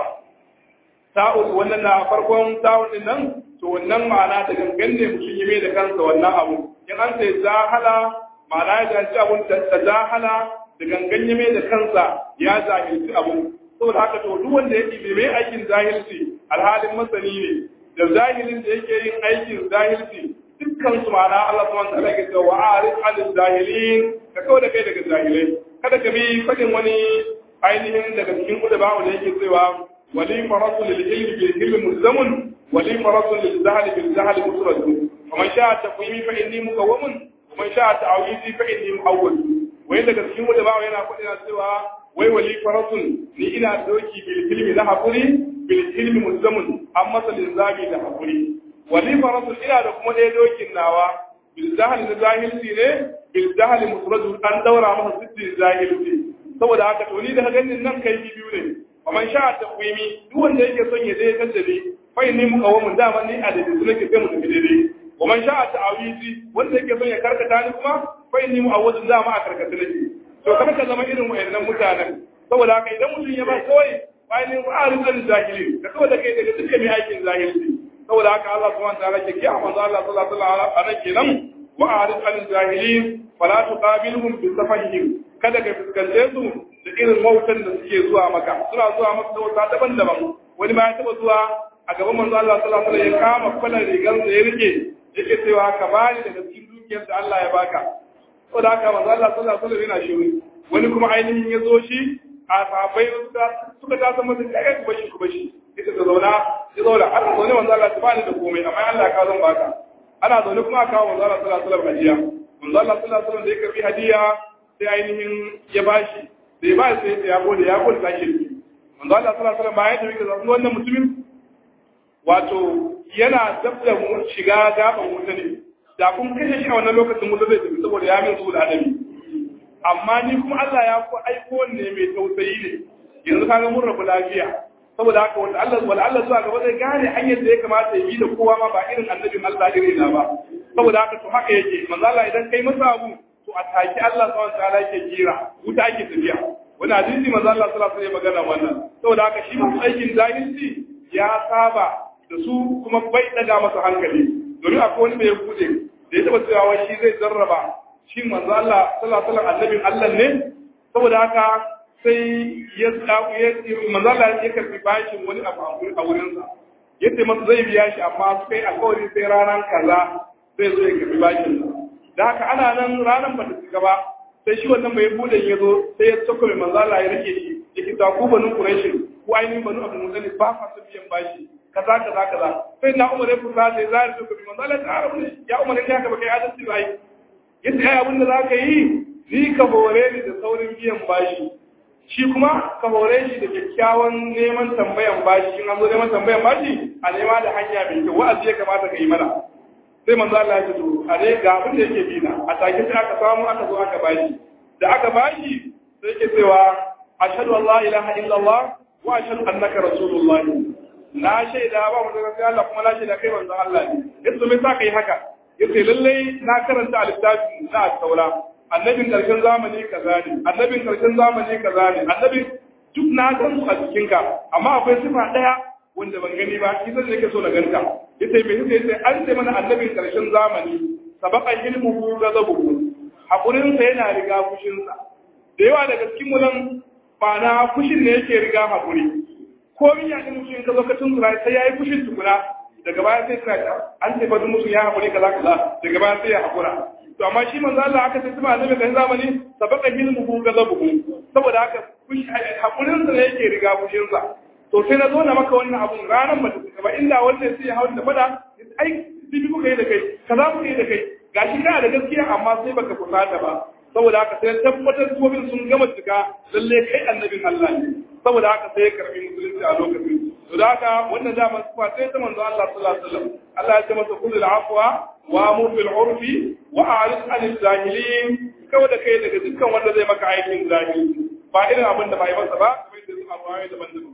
ta'ul wannan na farkon ta'ul din nan to wannan ma'ana da gangan ne mutum yi mai da kansa wannan abu in an sai zahala ma'ana ya janci abun da zahala da gangan ya mai da kansa ya zahilci abun saboda haka to duk wanda yake bai mai aikin zahilci alhalin masani ne da zahilin da yake yin aikin zahilci dukkan su ma'ana Allah subhanahu wa ta'ala ke cewa wa'arid anil zahilin ka kawai da kai daga zahilai kada ka bi fadin wani ainihin daga cikin kuda ba da yake cewa wali farasu lil ilmi bil ilmi mulzamun wali farasu lil zahli bil zahli musradu faman sha'a taqwimi fa inni muqawwamun waman sha'a ta'awidi fa inni mu'awwal wai daga cikin kuda ba yana kudin cewa wai wali farasun ni ina doki bil ilmi na hakuri bil ilmi mulzamun amma salin zabi da hakuri wali farasun ina da kuma ɗaya dokin nawa bil zahli na zahilci ne bil zahli musradu an daura masa sittin zahilci saboda haka to ni da ganin nan kai biyu ne faman sha'a taqwimi duk wanda yake son ya dai kaddare fa inni muqawwamun dama ni a da su nake sai mu tafi daidai waman sha'a ta'awizi wanda yake son ya karkata ni kuma fa inni mu'awwidun dama a karkata nake to kada ka zama irin wayannan mutanen saboda haka idan mutum ya ba kawai bayan ba a rizal zahiri ka saboda kai daga dukkan mai aikin zahiri saboda haka Allah subhanahu wa ta'ala ke kiya manzo Allah sallallahu alaihi wasallam kenan wa a'rid anil jahilin fala tuqabilhum bi safahihim kada ka fuskance su da irin wautan da suke zuwa maka suna zuwa maka da wata daban-daban wani ma ya taba zuwa a gaban manzo Allah sallallahu alaihi wasallam ya kama kwalar rigar da ya rike yake cewa ka bani daga cikin dukiyar da Allah ya baka saboda haka manzo Allah sallallahu alaihi wasallam yana shiru wani kuma ainihin ya zo shi a sahabbai suka ta san masa kai ku bashi ku bashi ita ta zauna ya zauna ana zaune manzo Allah ta bani da komai amma Allah ka zan baka ana zaune kuma aka kawo manzo Allah sallallahu alaihi wasallam hadiya manzo Allah sallallahu alaihi wasallam da ya karbi hadiya sai ainihin ya bashi sai ba sai ya gode ya gode sake manzo Allah sallallahu alaihi wasallam bayan da yake zaune wannan mutumin wato yana dabda mu shiga gaban wuta ne da kun kashe shi a wannan lokacin wuta zai tafi saboda ya min su da adabi amma ni kuma Allah ya ku aiko ne mai tausayi ne yanzu kaga mun rabu lafiya saboda haka wanda Allah wala Allah zuwa gaba zai gane hanyar da ya kamata ya yi da kowa ma ba irin annabin Allah irin na ba saboda haka to haka yake manzo Allah idan kai masa abu to a taki Allah subhanahu wa ta'ala yake jira wuta ake tafiya wani hadisi manzo Allah sallallahu alaihi wasallam magana wannan saboda haka shi mutum aikin zahiri ya saba da su kuma bai daga masa hankali domin akwai wani mai bude da ya taba cewa shi zai jarraba shi manzo Allah sallallahu alaihi wasallam annabin Allah ne saboda haka sai ya manzo Allah ya karbi bashin wani abu a wurin sa yace masa zai biya shi amma su kai alƙawari sai ranar kaza zai zo ya karbi bashin sa da haka ana nan ranar ba ta cika ba sai shi wannan mai budan ya zo sai ya tsoko mai manzo Allah ya rike shi yake ta ku banu Quraysh ku ainihin banu Abdul Muttalib ba fa su biyan bashi kaza kaza kaza sai na Umar ya fusa sai zai zo kuma manzo Allah ta rabu ya Umar ya ka baka adalci ba ai yace ai abin da zaka yi ni ka hore ni da saurin biyan bashi shi kuma ka hore shi da kyakkyawan neman tambayan bashi in an zo neman tambayan bashi a nema da hanya mai kyau wa'azi ya kamata ka yi mana sai manzo Allah ya ce to a dai ga abin da yake bina a take sai aka samu aka zo aka bashi da aka bashi sai yake cewa ashhadu an la ilaha illallah wa ashhadu annaka rasulullah na shaida ba mu daga Allah kuma na shaida kai manzo Allah ne yace me sa kai haka yace lalle na karanta al-littafi na at-taura annabin karshen zamani kaza ne annabin karshen zamani kaza ne annabin duk na gan su a cikinka amma akwai sifa daya wanda ban gani ba shi zan yake so na ganta yace me yace yace an ce mana annabin karshen zamani sabaqa ilmuhu ghadabuhu hakurin sa yana riga fushin sa da yawa daga cikin mu nan ba na fushin ne yake riga hakuri ko min ya mutum in ka zo ka tunzura sai yayi fushin tukuna daga baya sai ka an ce fa mutum ya hakuri kaza kaza daga baya sai ya hakura to amma shi manzo Allah aka ce kuma annabi kan zamani sabaqa ilmuhu ghadabuhu saboda haka hakurin sa ne yake riga fushin sa to sai na zo na maka wannan abun ranar ba ta ba inda wannan sai ya hawo da fada ai bibi kuka yi da kai kaza kuka yi da kai gashi kana da gaskiya amma sai baka kusata ba saboda haka sai tabbatar tsobin sun gama cika lalle kai annabin Allah ne saboda haka sai ya karbi musulunci a lokacin to da haka wannan zaman sufa sai ta manzo Allah sallallahu alaihi wasallam Allah ya ce masa kullu afwa wa amur bil urfi wa a'rid anil jahilin kawai da kai daga dukkan wanda zai maka aikin zahiri ba irin abin da ba yi masa ba kamar da su abuwa daban-daban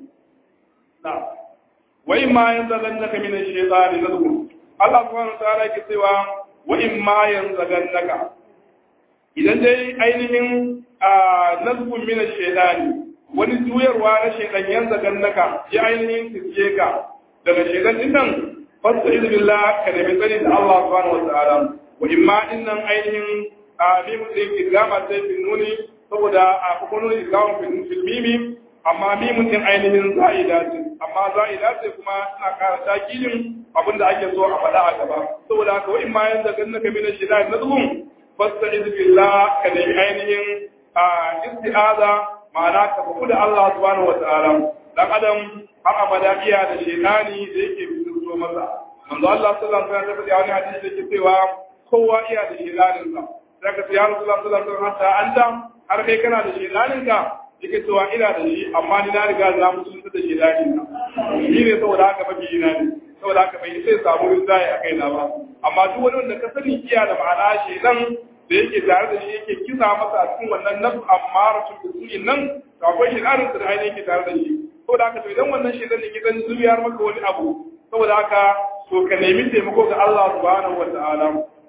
wa in ma yanzagannaka min ash-shaytani nazghun Allah subhanahu wa ta'ala yake cewa wa in ma yanzagannaka idan dai ainihin nazghun min ash-shaytani wani juyarwa na shaytan yanzagannaka ya ainihin tiske ka daga shaytan din nan fasta'id billah ka da tsari da Allah subhanahu wa ta'ala wa in ma dinnan ainihin a mimu din igama sai bin nuni saboda a hukumun igama fil mimi amma mimun din ainihin za'ida ce amma za'ida ce kuma tana ƙara takilin abin da ake so a faɗa a gaba saboda haka wa'in ma yanzu gan naka mina shida na zuhun fasta'iz billah ka nemi ainihin a isti'aza ma'ana ka faku da Allah subhanahu wata'ala dan adam har abada iya da shedani da yake fito masa manzo Allah sallallahu alaihi wasallam ya wani hadisi da yake cewa kowa iya da shedanin sa sai ka ce ya Rasulullah sallallahu alaihi wasallam anta har kai kana da shedanin ka yake cewa ina da shi amma ni na riga na musulunta da shedanin ka shi ne saboda haka mafi ina ne saboda haka bai sai samu rinjaye a kaina ba amma duk wani wanda ka sani iya da ma'ana shedan da yake tare da shi yake kisa masa a cikin wannan nafsu amma rasul bisuin nan to akwai shedanin da ainihin yake tare da shi saboda haka to idan wannan shedan ne gidan zuriyar maka wani abu saboda haka to ka nemi taimako ga Allah subhanahu wa ta'ala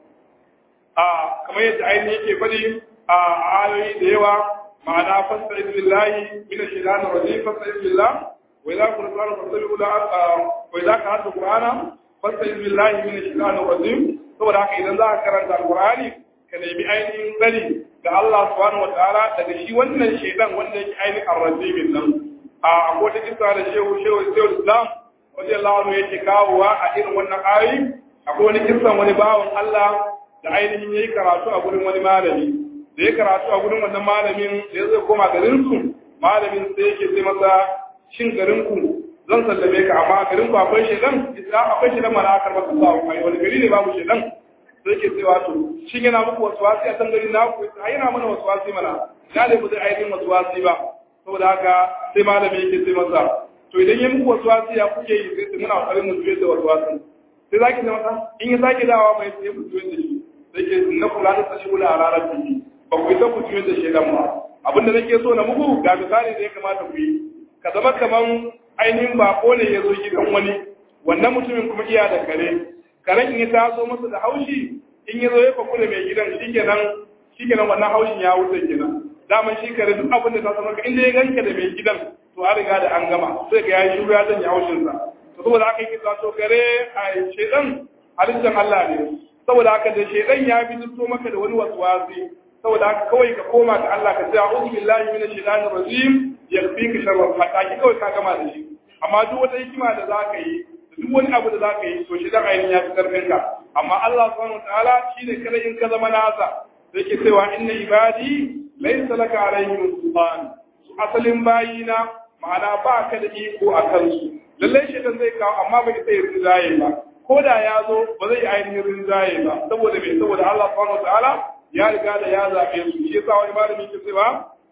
a kamar yadda ainihin yake faɗi a ayoyi da yawa ma'ana fasta billahi min ash-shaytanir rajim fasta billah wa idza kunta qur'ana fastabiqu la wa idza qara'ta qur'ana fasta billahi min ash-shaytanir rajim saboda haka idan za ka karanta alqur'ani ka nemi ainihin tsari ga Allah subhanahu wa ta'ala daga shi wannan shaytan wanda yake ainihin ar-rajim nan a akwai ta kisa da shehu shehu shehu Islam wajen lawano yake kawowa a irin wannan ayoyi akwai wani kisan wani bawan Allah da ainihin yayi karatu a gurin wani malami da ya karatu a gurin wannan malamin da ya zai koma garin su malamin sai yake sai masa shin garin ku zan sallame ka amma garin ku akwai shedan idan akwai shedan mana aka maka Allah ai wani gari ne babu shedan sai yake sai wato shin yana muku wasu wasi a san gari na ku ai yana mana wasu wasi mana ya da mu zai ainihin wasu wasi ba saboda haka sai malami yake sai masa to idan ya muku wasu wasi ya kuke yi sai muna kokarin mu juye da wasu wasi sai zaki da masa in ya zaki dawa mai sai mu juye da shi sai ke na kula da sashi kula a ranar jiki ba ku isa ku juye da shi dan ba abinda nake so na muku ga misali da ya kamata ku yi ka zama kaman ainihin bako ne ya zo gidan wani wannan mutumin kuma iya da kare karen in ya taso masa da haushi in ya zo ya fakula mai gidan shikenan shikenan wannan haushin ya wuce kenan daman shi kare duk abin da ta sanar inda ya ganka da mai gidan to an riga da an gama sai ga yayi shuru ya zanya haushin sa to saboda haka yake to kare a shedan halittar Allah ne saboda haka da shedan ya bi to maka da wani waswasi saboda haka kawai ka koma ga Allah ka ce a'udhu billahi minash shaitanir rajim yakfika sharra fataki kawai ka gama da shi amma duk wata hikima da zaka yi duk wani abu da zaka yi to shedan ainihin ya fi karfin ka amma Allah subhanahu wataala shine kada in ka zama nasa sai ke cewa inna ibadi laysa laka alaihim sultan asalin bayina ma'ana ba ka da iko a kansu lallai shaitan zai kawo amma bai sai rinjaye ba ko da ya zo ba zai ainihin rinjaye ba saboda mai saboda Allah subhanahu wataala ya riga da ya zabe su shi yasa wani malami ke cewa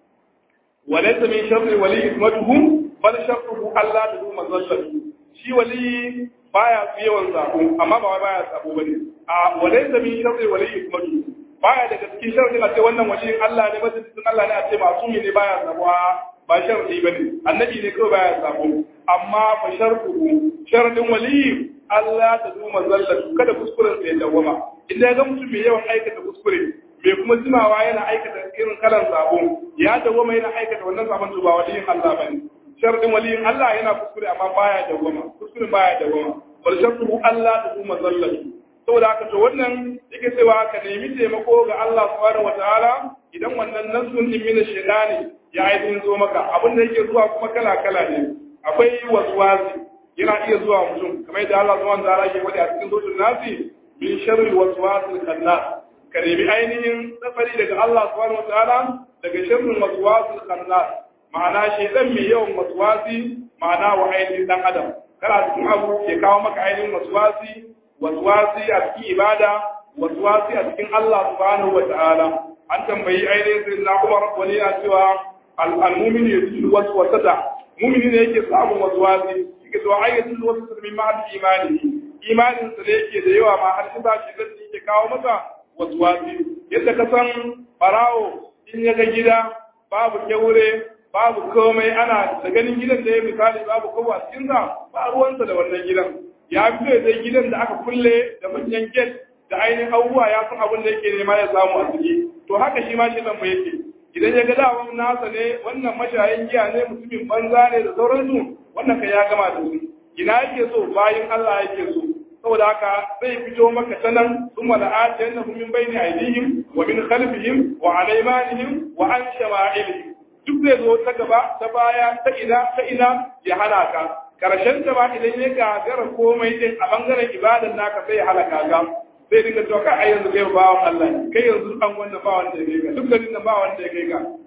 walaysa min sharri wali ismatuhu bal sharruhu Allah da duma zallatu shi wali baya yawan zabo amma ba baya zabo bane a walaysa min sharri wali ismatuhu baya daga cikin sharri a ce wannan waliyin Allah ne masjidin Allah ne a ce masumi ne baya zabuwa ba sharri ba ne annabi ne kawai baya sabo amma fa sharruhu sharadin wali Allah ta duma zallatu kada kuskuren sa ya dawama idan ya ga mutum mai yawan aikata kuskure mai kuma jimawa yana aikata irin kalan sabo ya dawama yana aikata wannan sabon to ba waliyin Allah bane sharadin waliyin Allah yana kuskure amma baya dawama kuskure baya dawama bal sharruhu Allah ta duma zallatu saboda haka to wannan yake cewa ka nemi taimako ga Allah subhanahu wataala idan wannan nasun din mina shaytani ya ainihin zo maka abin da yake zuwa kuma kala kala ne akwai waswasi yana iya zuwa mutum kamar yadda Allah subhanahu wataala yake faɗi a cikin suratul nasi min sharri waswasil khannas ka nemi ainihin tsafari daga Allah subhanahu wataala daga sharrin waswasil khannas ma'ana shaytan mai yawan waswasi ma'ana wa ainihin dan adam kana cikin abu ke kawo maka ainihin waswasi waswasi a cikin ibada waswasi a cikin Allah subhanahu wata'ala an tambayi ainihin sai na Umar wani ya cewa al-mu'min yasul waswasata mu'mini ne yake samun waswasi yake cewa ai yasul waswasata min ma'al imani imanin sa ne yake da yawa ma har shi ba shi da yake kawo masa waswasi yadda ka san barawo in ya ga gida babu kyaure babu komai ana da ganin gidan da ya misali babu kowa cikin sa ba ruwansa da wannan gidan ya fito da gidan da aka kulle da manyan gate da ainihin abubuwa ya san abin da yake nema ya samu a ciki to haka shi ma shi nan yake idan ya ga dawon nasa ne wannan mashayin giya ne mutumin banza ne da sauransu wannan kai ya gama da su ina yake so bayan Allah yake so saboda haka zai fito maka ta nan sun wala atiyan na min bayni aidihim wa min khalfihim wa an aymanihim wa an shama'ilihim duk zai zo ta gaba ta baya ta ina ta ina ya hana ka karshen ta ba idan ya gagara komai din a bangaren ibadan naka sai ya halaka ga sai dinga cewa kai yanzu kai bawan Allah ne kai yanzu an wanda ba wanda ya kai ka duk garin nan ba wanda ya kai ka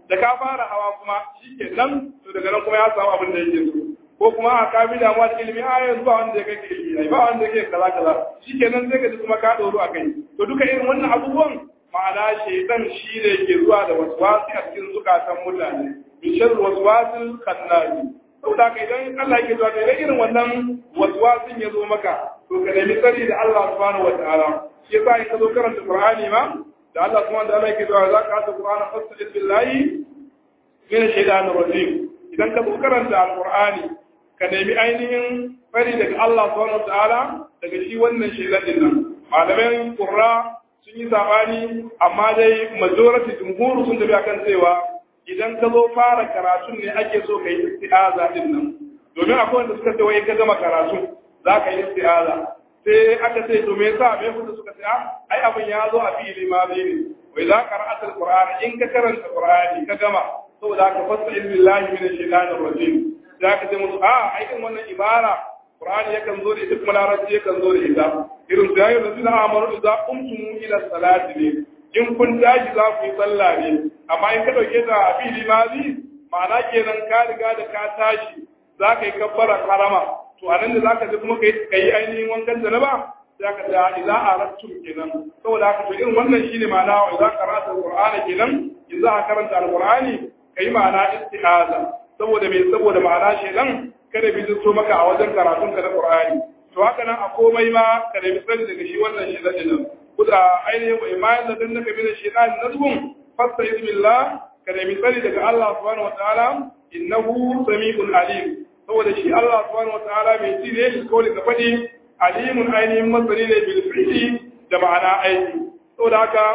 da ka fara hawa kuma shikenan to daga nan kuma ya samu abin da yake so ko kuma a ka bi damuwa da ilimi a yanzu ba wanda ya kai ka ilimi ai ba wanda ya kai kaza kaza shikenan sai ka ji kuma ka doro a kai to duka irin wannan abubuwan ma'ana shaitan shi ne ke zuwa da waswasi a cikin zukatan mutane min sharri waswasil khannasi saboda ka idan Allah yake zuwa da irin wannan waswasin ya zo maka to ka nemi tsari da Allah subhanahu wataala shi yasa in ka zo karanta Qur'ani ma da Allah subhanahu wataala yake zuwa za ka ta Qur'ana fasta'id billahi min ash-shaytanir rajim idan ka zo karanta al-Qur'ani ka nemi ainihin fari daga Allah subhanahu wataala daga shi wannan shaytan din nan malamai qurra sun yi sabani amma dai majority jumhur sun tafi akan cewa idan ka zo fara karatun ne ake so ka yi isti'aza din nan domin akwai wanda suka ce wai ka gama karatu za ka yi isti'aza sai aka ce to me yasa me kuma suka ce ai abin ya zo a fili ma ne wai za ka ra'atul qur'ani in ka karanta qur'ani ka gama saboda ka fasa billahi minash shaitanir rajim za ka ce musu a ai din wannan ibara qur'ani yakan zo da ita kuma larabci yakan zo da ita irin su yayin da suna amaru idza qumtum ila salati ne in kun tashi za ku yi sallah ne amma in ka dauke ta a fili mazi ma'ana kenan ka riga da ka tashi za ka yi kabbara karama to anan da za ka ji kuma ka yi ainihin wankan janaba za ka ta idza arattum kenan saboda haka to irin wannan shine ma'ana wa idza qara'ta alqur'ana kenan idza ka karanta alqur'ani kai ma'ana isti'aza saboda me saboda ma'ana shedan kada bi zo maka a wajen karatun ka na qur'ani to haka nan a komai ma ka nemi sani daga shi wannan shedan din kuda ainihin wa imanin da dan naka min shedan nazbun fasta bismillah ka nemi sani daga Allah subhanahu wataala innahu sami'un alim saboda shi Allah subhanahu wataala mai ji ne shi kawai ka faɗi alimun ainihin masani ne bil fi'li da ma'ana aiki saboda haka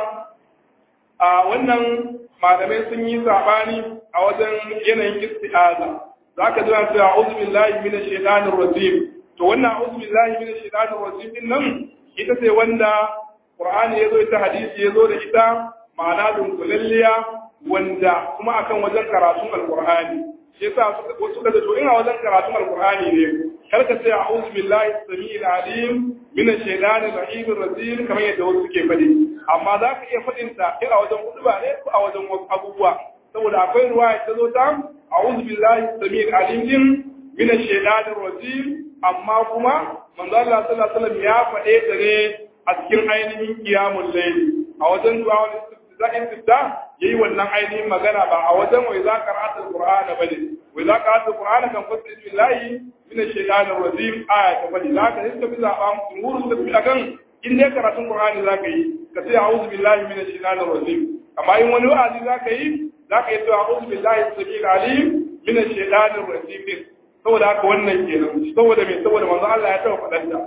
a wannan malamai sun yi sabani a wajen yanayin isti'aza zaka ji cewa a'udhu billahi minash shaitanir rajim to wannan a'udhu billahi minash shaitanir rajim din nan ita ce wanda Qur'ani yazo ita hadisi yazo da ita ma'ana dunkulalliya wanda kuma akan wajen karatun alqur'ani shi yasa wasu suka to ina wajen karatun alqur'ani ne kar ka sai a'udhu billahi samiil alim min ash-shaytanir rahim rajim kamar yadda wasu suke faɗi amma za ka iya faɗin ta a wajen kuduba ne ko a wajen wasu abubuwa saboda akwai ruwaya ta zo ta a'udhu billahi samiil alim din min ash-shaytanir rajim amma kuma manzo Allah sallallahu alaihi wasallam ya faɗe ta ne a cikin ainihin qiyamul layl a wajen du'a wal istifta yayi wannan ainihin magana ba a wajen wai za ka ra'atul qur'ana bane wai za ka ra'atul qur'ana kan fasa billahi min ash-shaytanir rajim aya ta bane za ka iska bi zaba jumhur suka fi akan in dai karatun qur'ani za ka yi ka ce a'udhu billahi min ash-shaytanir rajim amma in wani wa'azi za ka yi za ka yi to a'udhu billahi as-sami'il alim min ash-shaytanir rajim saboda haka wannan kenan saboda me saboda manzo Allah ya taɓa faɗanta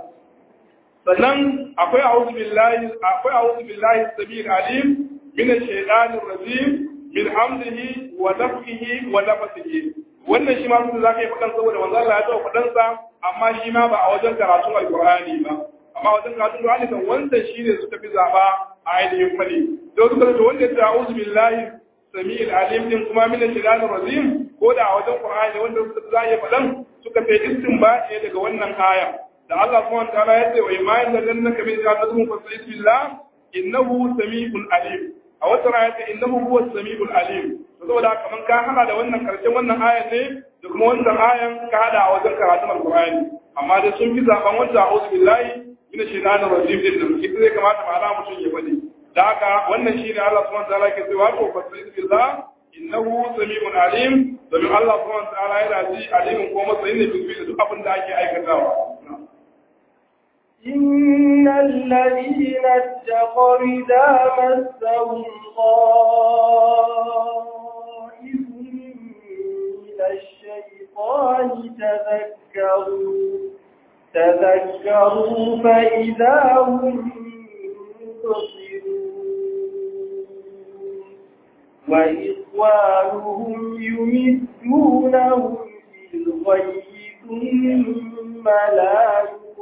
sannan akwai a'udhu billahi akwai a'udhu billahi as-sami'il alim من الشيطان الرجيم من حمده ونفخه ونفثه wannan shi ma sun za ka yi faɗan saboda manzo Allah ya taɓa faɗansa amma shi ma ba a wajen karatun alƙur'ani ba amma wajen karatun alƙur'ani kan wanda shi ne suka fi zaɓa a ainihin fali don suka da wanda ya ta'awuzu billahi sami'il alim din kuma min shaitanir rajim ko da a wajen qur'ani wanda suka za ya faɗan suka fi istinba ne daga wannan aya da Allah subhanahu wa ta'ala ya ce wa imanin da lannaka min shaitanir fasa'id billah innahu sami'un alim a wata raya ta innahu huwa samiul alim to saboda haka man ka hada da wannan karshen wannan ayan ne da kuma wannan ayan ka hada a wajen karatun alqur'ani amma dai sun fi zaben wanda a'udhu billahi minash shaitanir rajim din da ita zai kamata ma'ana mutum ya faɗi da haka wannan shine Allah subhanahu wa ta'ala ke cewa to fasbir billah innahu samiul alim domin Allah subhanahu wa ta'ala yana ji alimin ko masayin ne duk duk abin da ake aikatawa إن الذين اتقوا إذا مسهم طائف من الشيطان تذكروا تذكروا فإذا هم مبصرون وإخوانهم يمدونهم في الغي ثم لا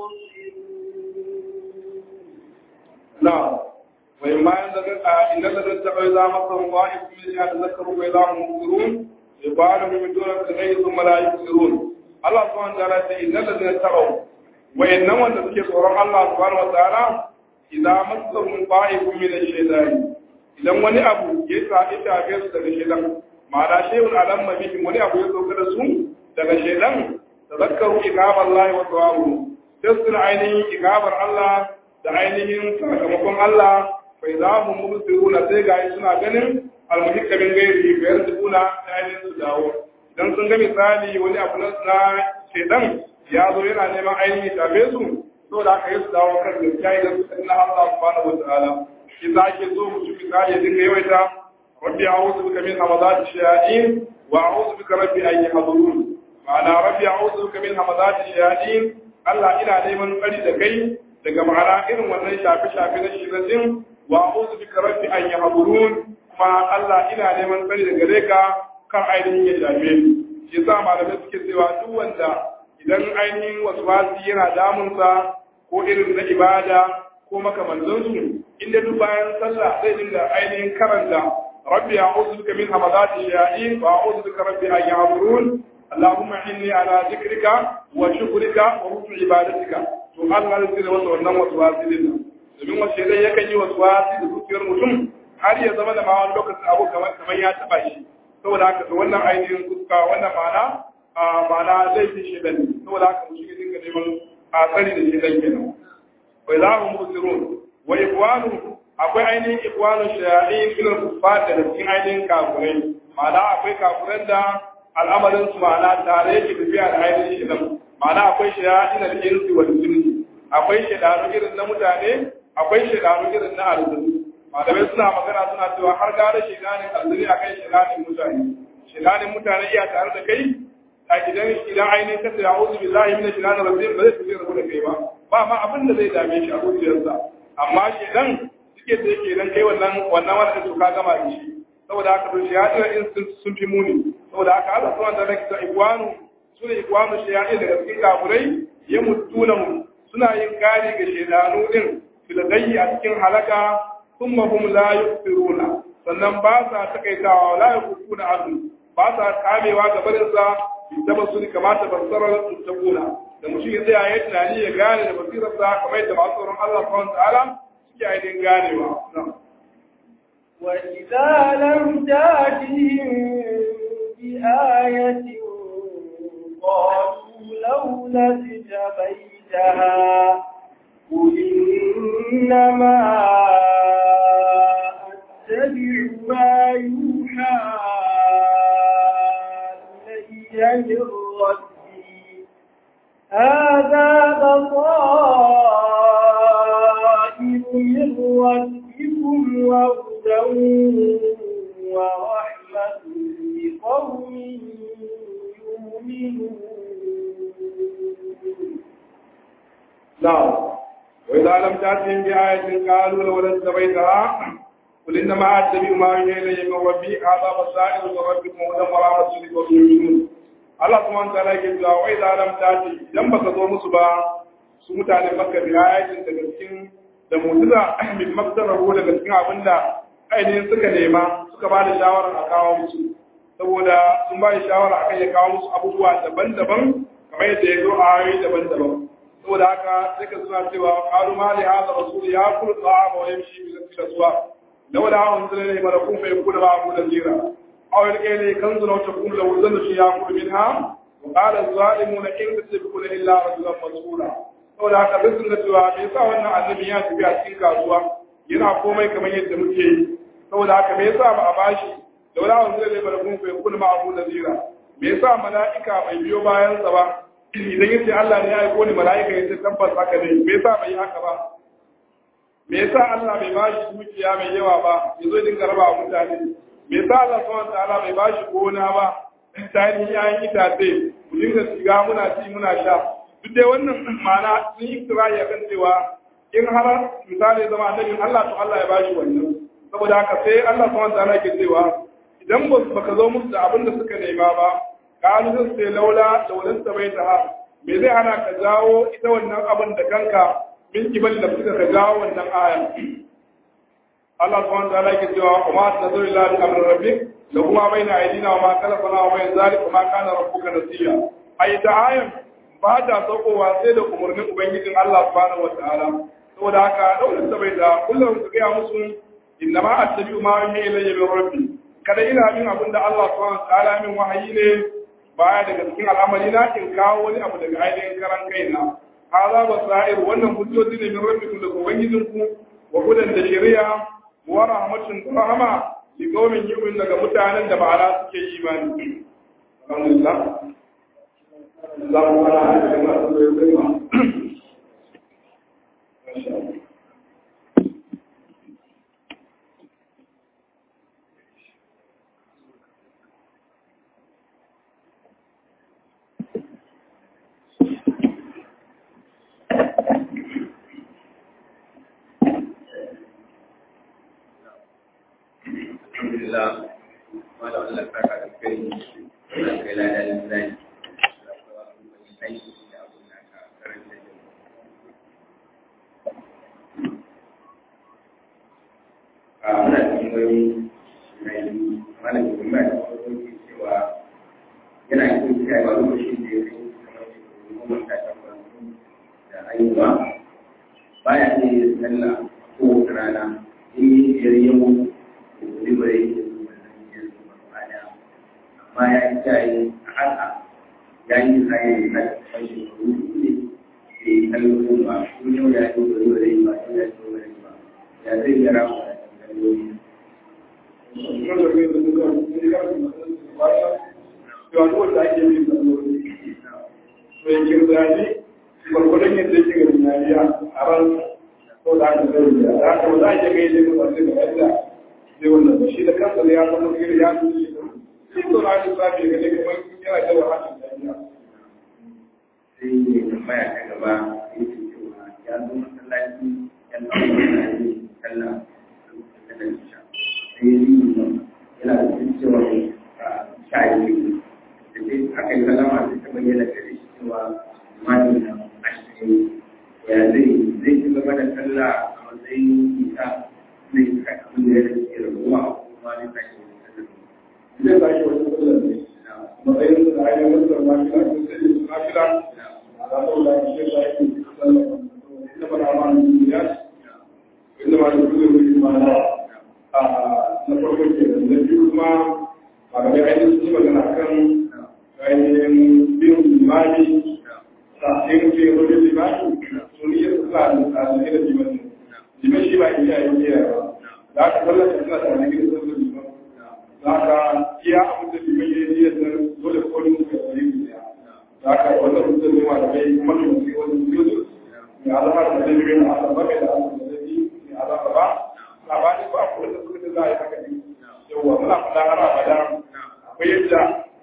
يقصرون نعم وإما إن الذين اتقوا إذا مسهم طائف من يتذكروا فإذا هم مبصرون يقالوا من دون الغي ثم لا يبصرون الله سبحانه وتعالى إن الذين اتقوا وإنما الذين تقرأ الله سبحانه وتعالى إذا مسهم طائف من الشيطان idan wani abu ya sa ita ga su daga shedan ma'ana shehun alamma bihim wani abu ya sauka da su daga shedan tazakkaru ikabar Allah wa thawabu sai suna ainihin ikabar Allah da ainihin sakamakon Allah fa idza hum mubsiruna sai ga suna ganin almuhikka min gairi fa yarjuna da ainihin su dawo idan sun ga misali wani abu na shedan ya zo yana neman ainihin tafe su so da aka yi su dawo kan gaskiya idan su na Allah subhanahu wa ta'ala shi za ke so mutum misali ya dinga yawaita rabbi a'udhu bika min hamazati shayatin wa a'udhu bika rabbi an yahdurun ma'ana rabbi a'udhu bika min hamazati shayatin Allah ina neman tsari da kai daga ma'ana irin wannan shafi shafi na shiratin wa a'udhu bika rabbi an yahdurun kuma Allah ina neman tsari daga gare ka kan ainihin ya shafe ni shi yasa malamai suke cewa duk wanda idan ainihin wasu wasi yana damunsa ko irin na ibada ko makamantansu inda duk bayan sallah zai dinga ainihin karanta rabbi a'udhu bika min hamadati shayatin wa a'udhu bika rabbi an yahdurun اللهم إني على ذكرك وشكرك وحسن عبادتك to Allah zai tsira masa wannan waswasi din nan domin wasu shaidan yakan yi waswasi da zuciyar mutum har ya zama da ma wani lokacin abu kamar kamar ya taba shi saboda haka to wannan ainihin kuska wannan ma'ana a ma'ana laifin shaidan ne saboda haka mutum ya dinga neman a tsari da shaidan kenan wa ilahu musirun wa ikwanu akwai ainihin ikwanu shayatin ilal kuffar da cikin ainihin kafurai ma'ana akwai kafuran da al'amarin su ma'ana tare yake tafiya da ainihin shaidan ma'ana akwai shayatin al-insi wal jinni akwai shaidanu irin na mutane akwai shaidanu irin na aljanu malamai suna magana suna cewa har gara shaidanin aljani akai shaidanin mutane shaidanin mutane iya tare da kai a idan idan ainihin ka sai a'udhu billahi minash shaitanir rajim ba zai tafi rabu da kai ba ba ma abin da zai dame shi a zuciyarsa amma shaidan suke da yake dan kai wannan wannan wanda to ka gama da shi saboda haka to shayatin in sun fi muni saboda haka Allah subhanahu wa ta'ala ke cewa ikwanu sune ikwanu shayatin daga cikin kafurai ya mutuna suna yin kari ga shaidanu din filgayyi a cikin halaka thumma hum la yusiruna sannan ba sa takaitawa la yakufuna anhu ba sa kamewa ga barin sa da ba su kamata basara mutakuna da mutum ya tsaya ya tunani ya gane da basirar sa kamar yadda masu tsoron Allah subhanahu wa ta'ala suke ainihin ganewa وإذا لم تأتهم بآية قالوا لولا اجتبيتها قل إنما أتبع ما يوحى إلي من ربي هذا بصائر من ربكم وهدى ورحمة لقوم يؤمنون نعم وإذا لم تأتهم بآية قالوا لولا اتبعتها قل إنما أتبع ما يوحى إلي من ربي هذا بصائر من ربكم وهدى ورحمة لقوم يؤمنون Allah subhanahu wa ta'ala yake cewa wai da lam tati idan baka zo musu ba su mutanen Makka bi ayatin daga cikin da mu'jiza min maktarahu daga cikin abinda ainihin suka nema suka ba da shawara a kawo musu saboda sun ba da shawara akan ya kawo musu abubuwa daban-daban kamar yadda ya zo a ayoyi daban-daban saboda haka sai ka suna cewa qalu ma li hadha rasul ya kulu ta'ama wa yamshi bi aswa lawla unzila ilayhi malakun fa yakuna ma'ahu nadhira aw yalqa ilayhi kanzun aw takunu lahu zannatun ya'kulu minha wa qala az-zalimuna in tasbiquna illa rajulan mas'ula saboda haka duk sun ga cewa me yasa wannan annabi ya tafi a cikin kasuwa yana komai kamar yadda muke yi saboda haka me yasa ba a bashi lawla unzila ilayhi malakun fa yakuna ma'ahu nadhira me yasa mala'ika bai biyo bayan sa ba idan yace Allah ne ya aiko ni mala'ika yace tabbas haka ne me yasa bai haka ba me yasa Allah bai bashi dukiya mai yawa ba yazo dinga raba wa mutane me yasa Allah subhanahu wataala bai bashi gona ba ta yi yayin itace mu dinga shiga muna ci muna sha duk dai wannan ma'ana sun yi kirari akan cewa in har misali zama annabin Allah to Allah ya bashi wannan saboda haka sai Allah subhanahu wataala ke cewa idan baka zo musu da abin da suka nema ba kalu zan sai laula laulan ta bai ta me zai hana ka jawo ita wannan abin da kanka min kibali da suka ka jawo wannan aya Allah subhanahu wa ta'ala yake cewa kuma tazuru ila bi amri rabbik lahu ma baina aydina wa ma khalaqna wa bain zalika ma kana rabbuka nasiya ai ta ayan ba ta saukowa sai da umarnin ubangijin Allah subhanahu wa ta'ala saboda haka daular ta bai da kullum ka ga musu innama attabi'u ma yuhi ilayya min rabbi kada ina bin abin da Allah subhanahu wa ta'ala min wahayi ne baya daga cikin al'amari na in kawo wani abu daga ainihin karan kaina hada basair wannan hujjoji ne min rabbikum daga ubangijinku wa hudan da shari'a wa rahmatun da rahama li qaumin yu'min daga mutanen da ba'ala suke imani alhamdulillah Allahu akbar alhamdulillah wala Allah ta ka kai da kai la da zai aiki da abun da ka karanta da a muna cikin wani mai malamin kuma da wani cewa yana yin kai ba lokacin da ya kai kamar shekaru goma sha takwas da haihuwa baya iya sallah ko rana in yi biyar yau libre amma ya yi jaye a haka ya yi tsaye na kashe shekaru ne da yi kallon ba ko yau ya yi wani wani ba yau ya yi wani ba ya zai gara mu da kallon gwargwadon yadda yake ga tunaniya a ran ko da aka zai da da aka za a iya gaida ga masu da yadda sai wannan shi da kansa da ya zama gari ya zuci shi sai to na shi sabi ga ne kamar yana da wahala da ya sai ne tambaya ta gaba yake cewa ya zo masallaci ya zama masallaci sallah da da isha sai ya yi yana da cikin cewa sha biyu da sai aka yi kalama da ta bayyana gare shi cewa mani na ashirin ya zai zai ci gaba da sallah a matsayin isa zai kai abin da ya rage rabuwa kuma zai tashi da sallah zai ba shi wani sallar ne matsayin da ainihin wasu mafila ko sai su mafila a zaɓar da shi da ake sallar ina ba da ma ya inda ma da kuma wuri ma na a na farko ke da na biyu kuma a gaba ainihin sun yi magana kan ainihin bin limani sa'in ke wani limani sun yi sa da tsanin da limani liman shi ba iya yi iya ba da aka tallata suna tsanin da sallar liman za ka iya abin da liman ya yi yadda dole kolin ka yi ne za ka wannan mutum ne ma da kai kuma ne mutum wani yuzu mai alama da zai yi na asaba mai da asaba da zai yi mai alama ba na ba ne ba ko da kuma da za a yi haka ne yawwa muna faɗa har abada akwai yadda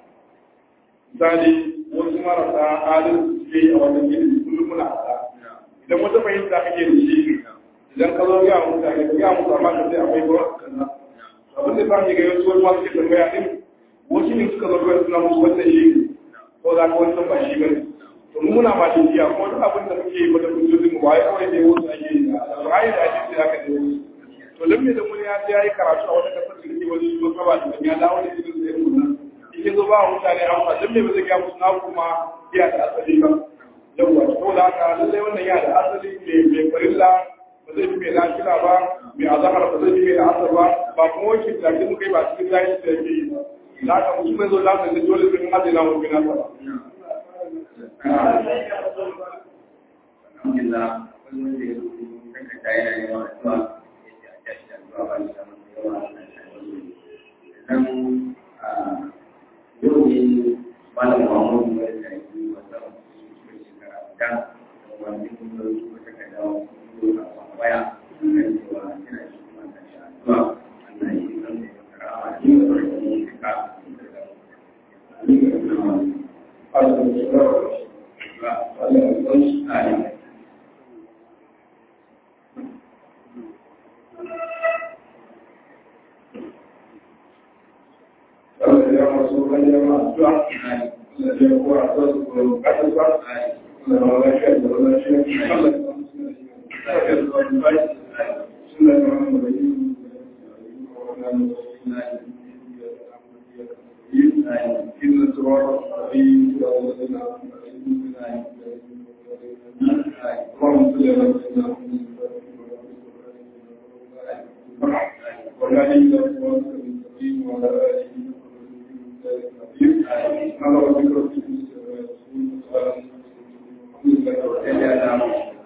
misali wasu marasa adalci suke yi a wannan gini kullum muna faɗa idan wata fahimta kake da shi idan ka zo ya mutane ka ya mutu amma ka sai akwai ruwa kaza abin da zan ga yawanci wani masu ke tambaya din wasu ne suka zarga suna musu wannan shi ne ko za ka wancan ba shi bane to mu muna ma jiya ko duk abin da muke yi wata hujjojin mu ba ya kawai dai wasu ake yi a ayi da ake sai aka dai wasu to dan me da mun ya sai yayi karatu a wata kasar da ke wani shi ba ba da ya dawo da shi da mu nan in zo ba mutane amma dan me ba zai ga musu na kuma iya da asali ba yawwa to da haka lallai wannan ya da asali mai farilla ba zai fi mai lafiya ba mai azahar ba zai fi mai asar ba ba kuma wakil da ke muka yi ba cikin zai da yake yi ba da aka mutum mai zo lafiya da dole sun haɗe na mafi nasa ba. Alhamdulillah, wani wanda ya rubuta takarda yana yawan addu'a ya ce a tashi da addu'a ba shi da masu yawa a nan Sannan yau ne malam Muhammadu mai da yi wata cikin shekara guda da wani kuma rubuta takarda wani waya kan cewa yana shi kuma da shi addu'a Allah ya yi kan da ya karama da shi da wani ka Allah ya masu kan ya ma addu'a Allah ya kuwa a su ko kasar ba Allah ya lafiya da lafiya Allah ya masu kan ya ma addu'a suna da wani mai إن الصراط المستقيم صراط الذين أنعمت عليهم اللهم صل على سيدنا محمد وعلى آله وصحبه وسلم وعلى على محمد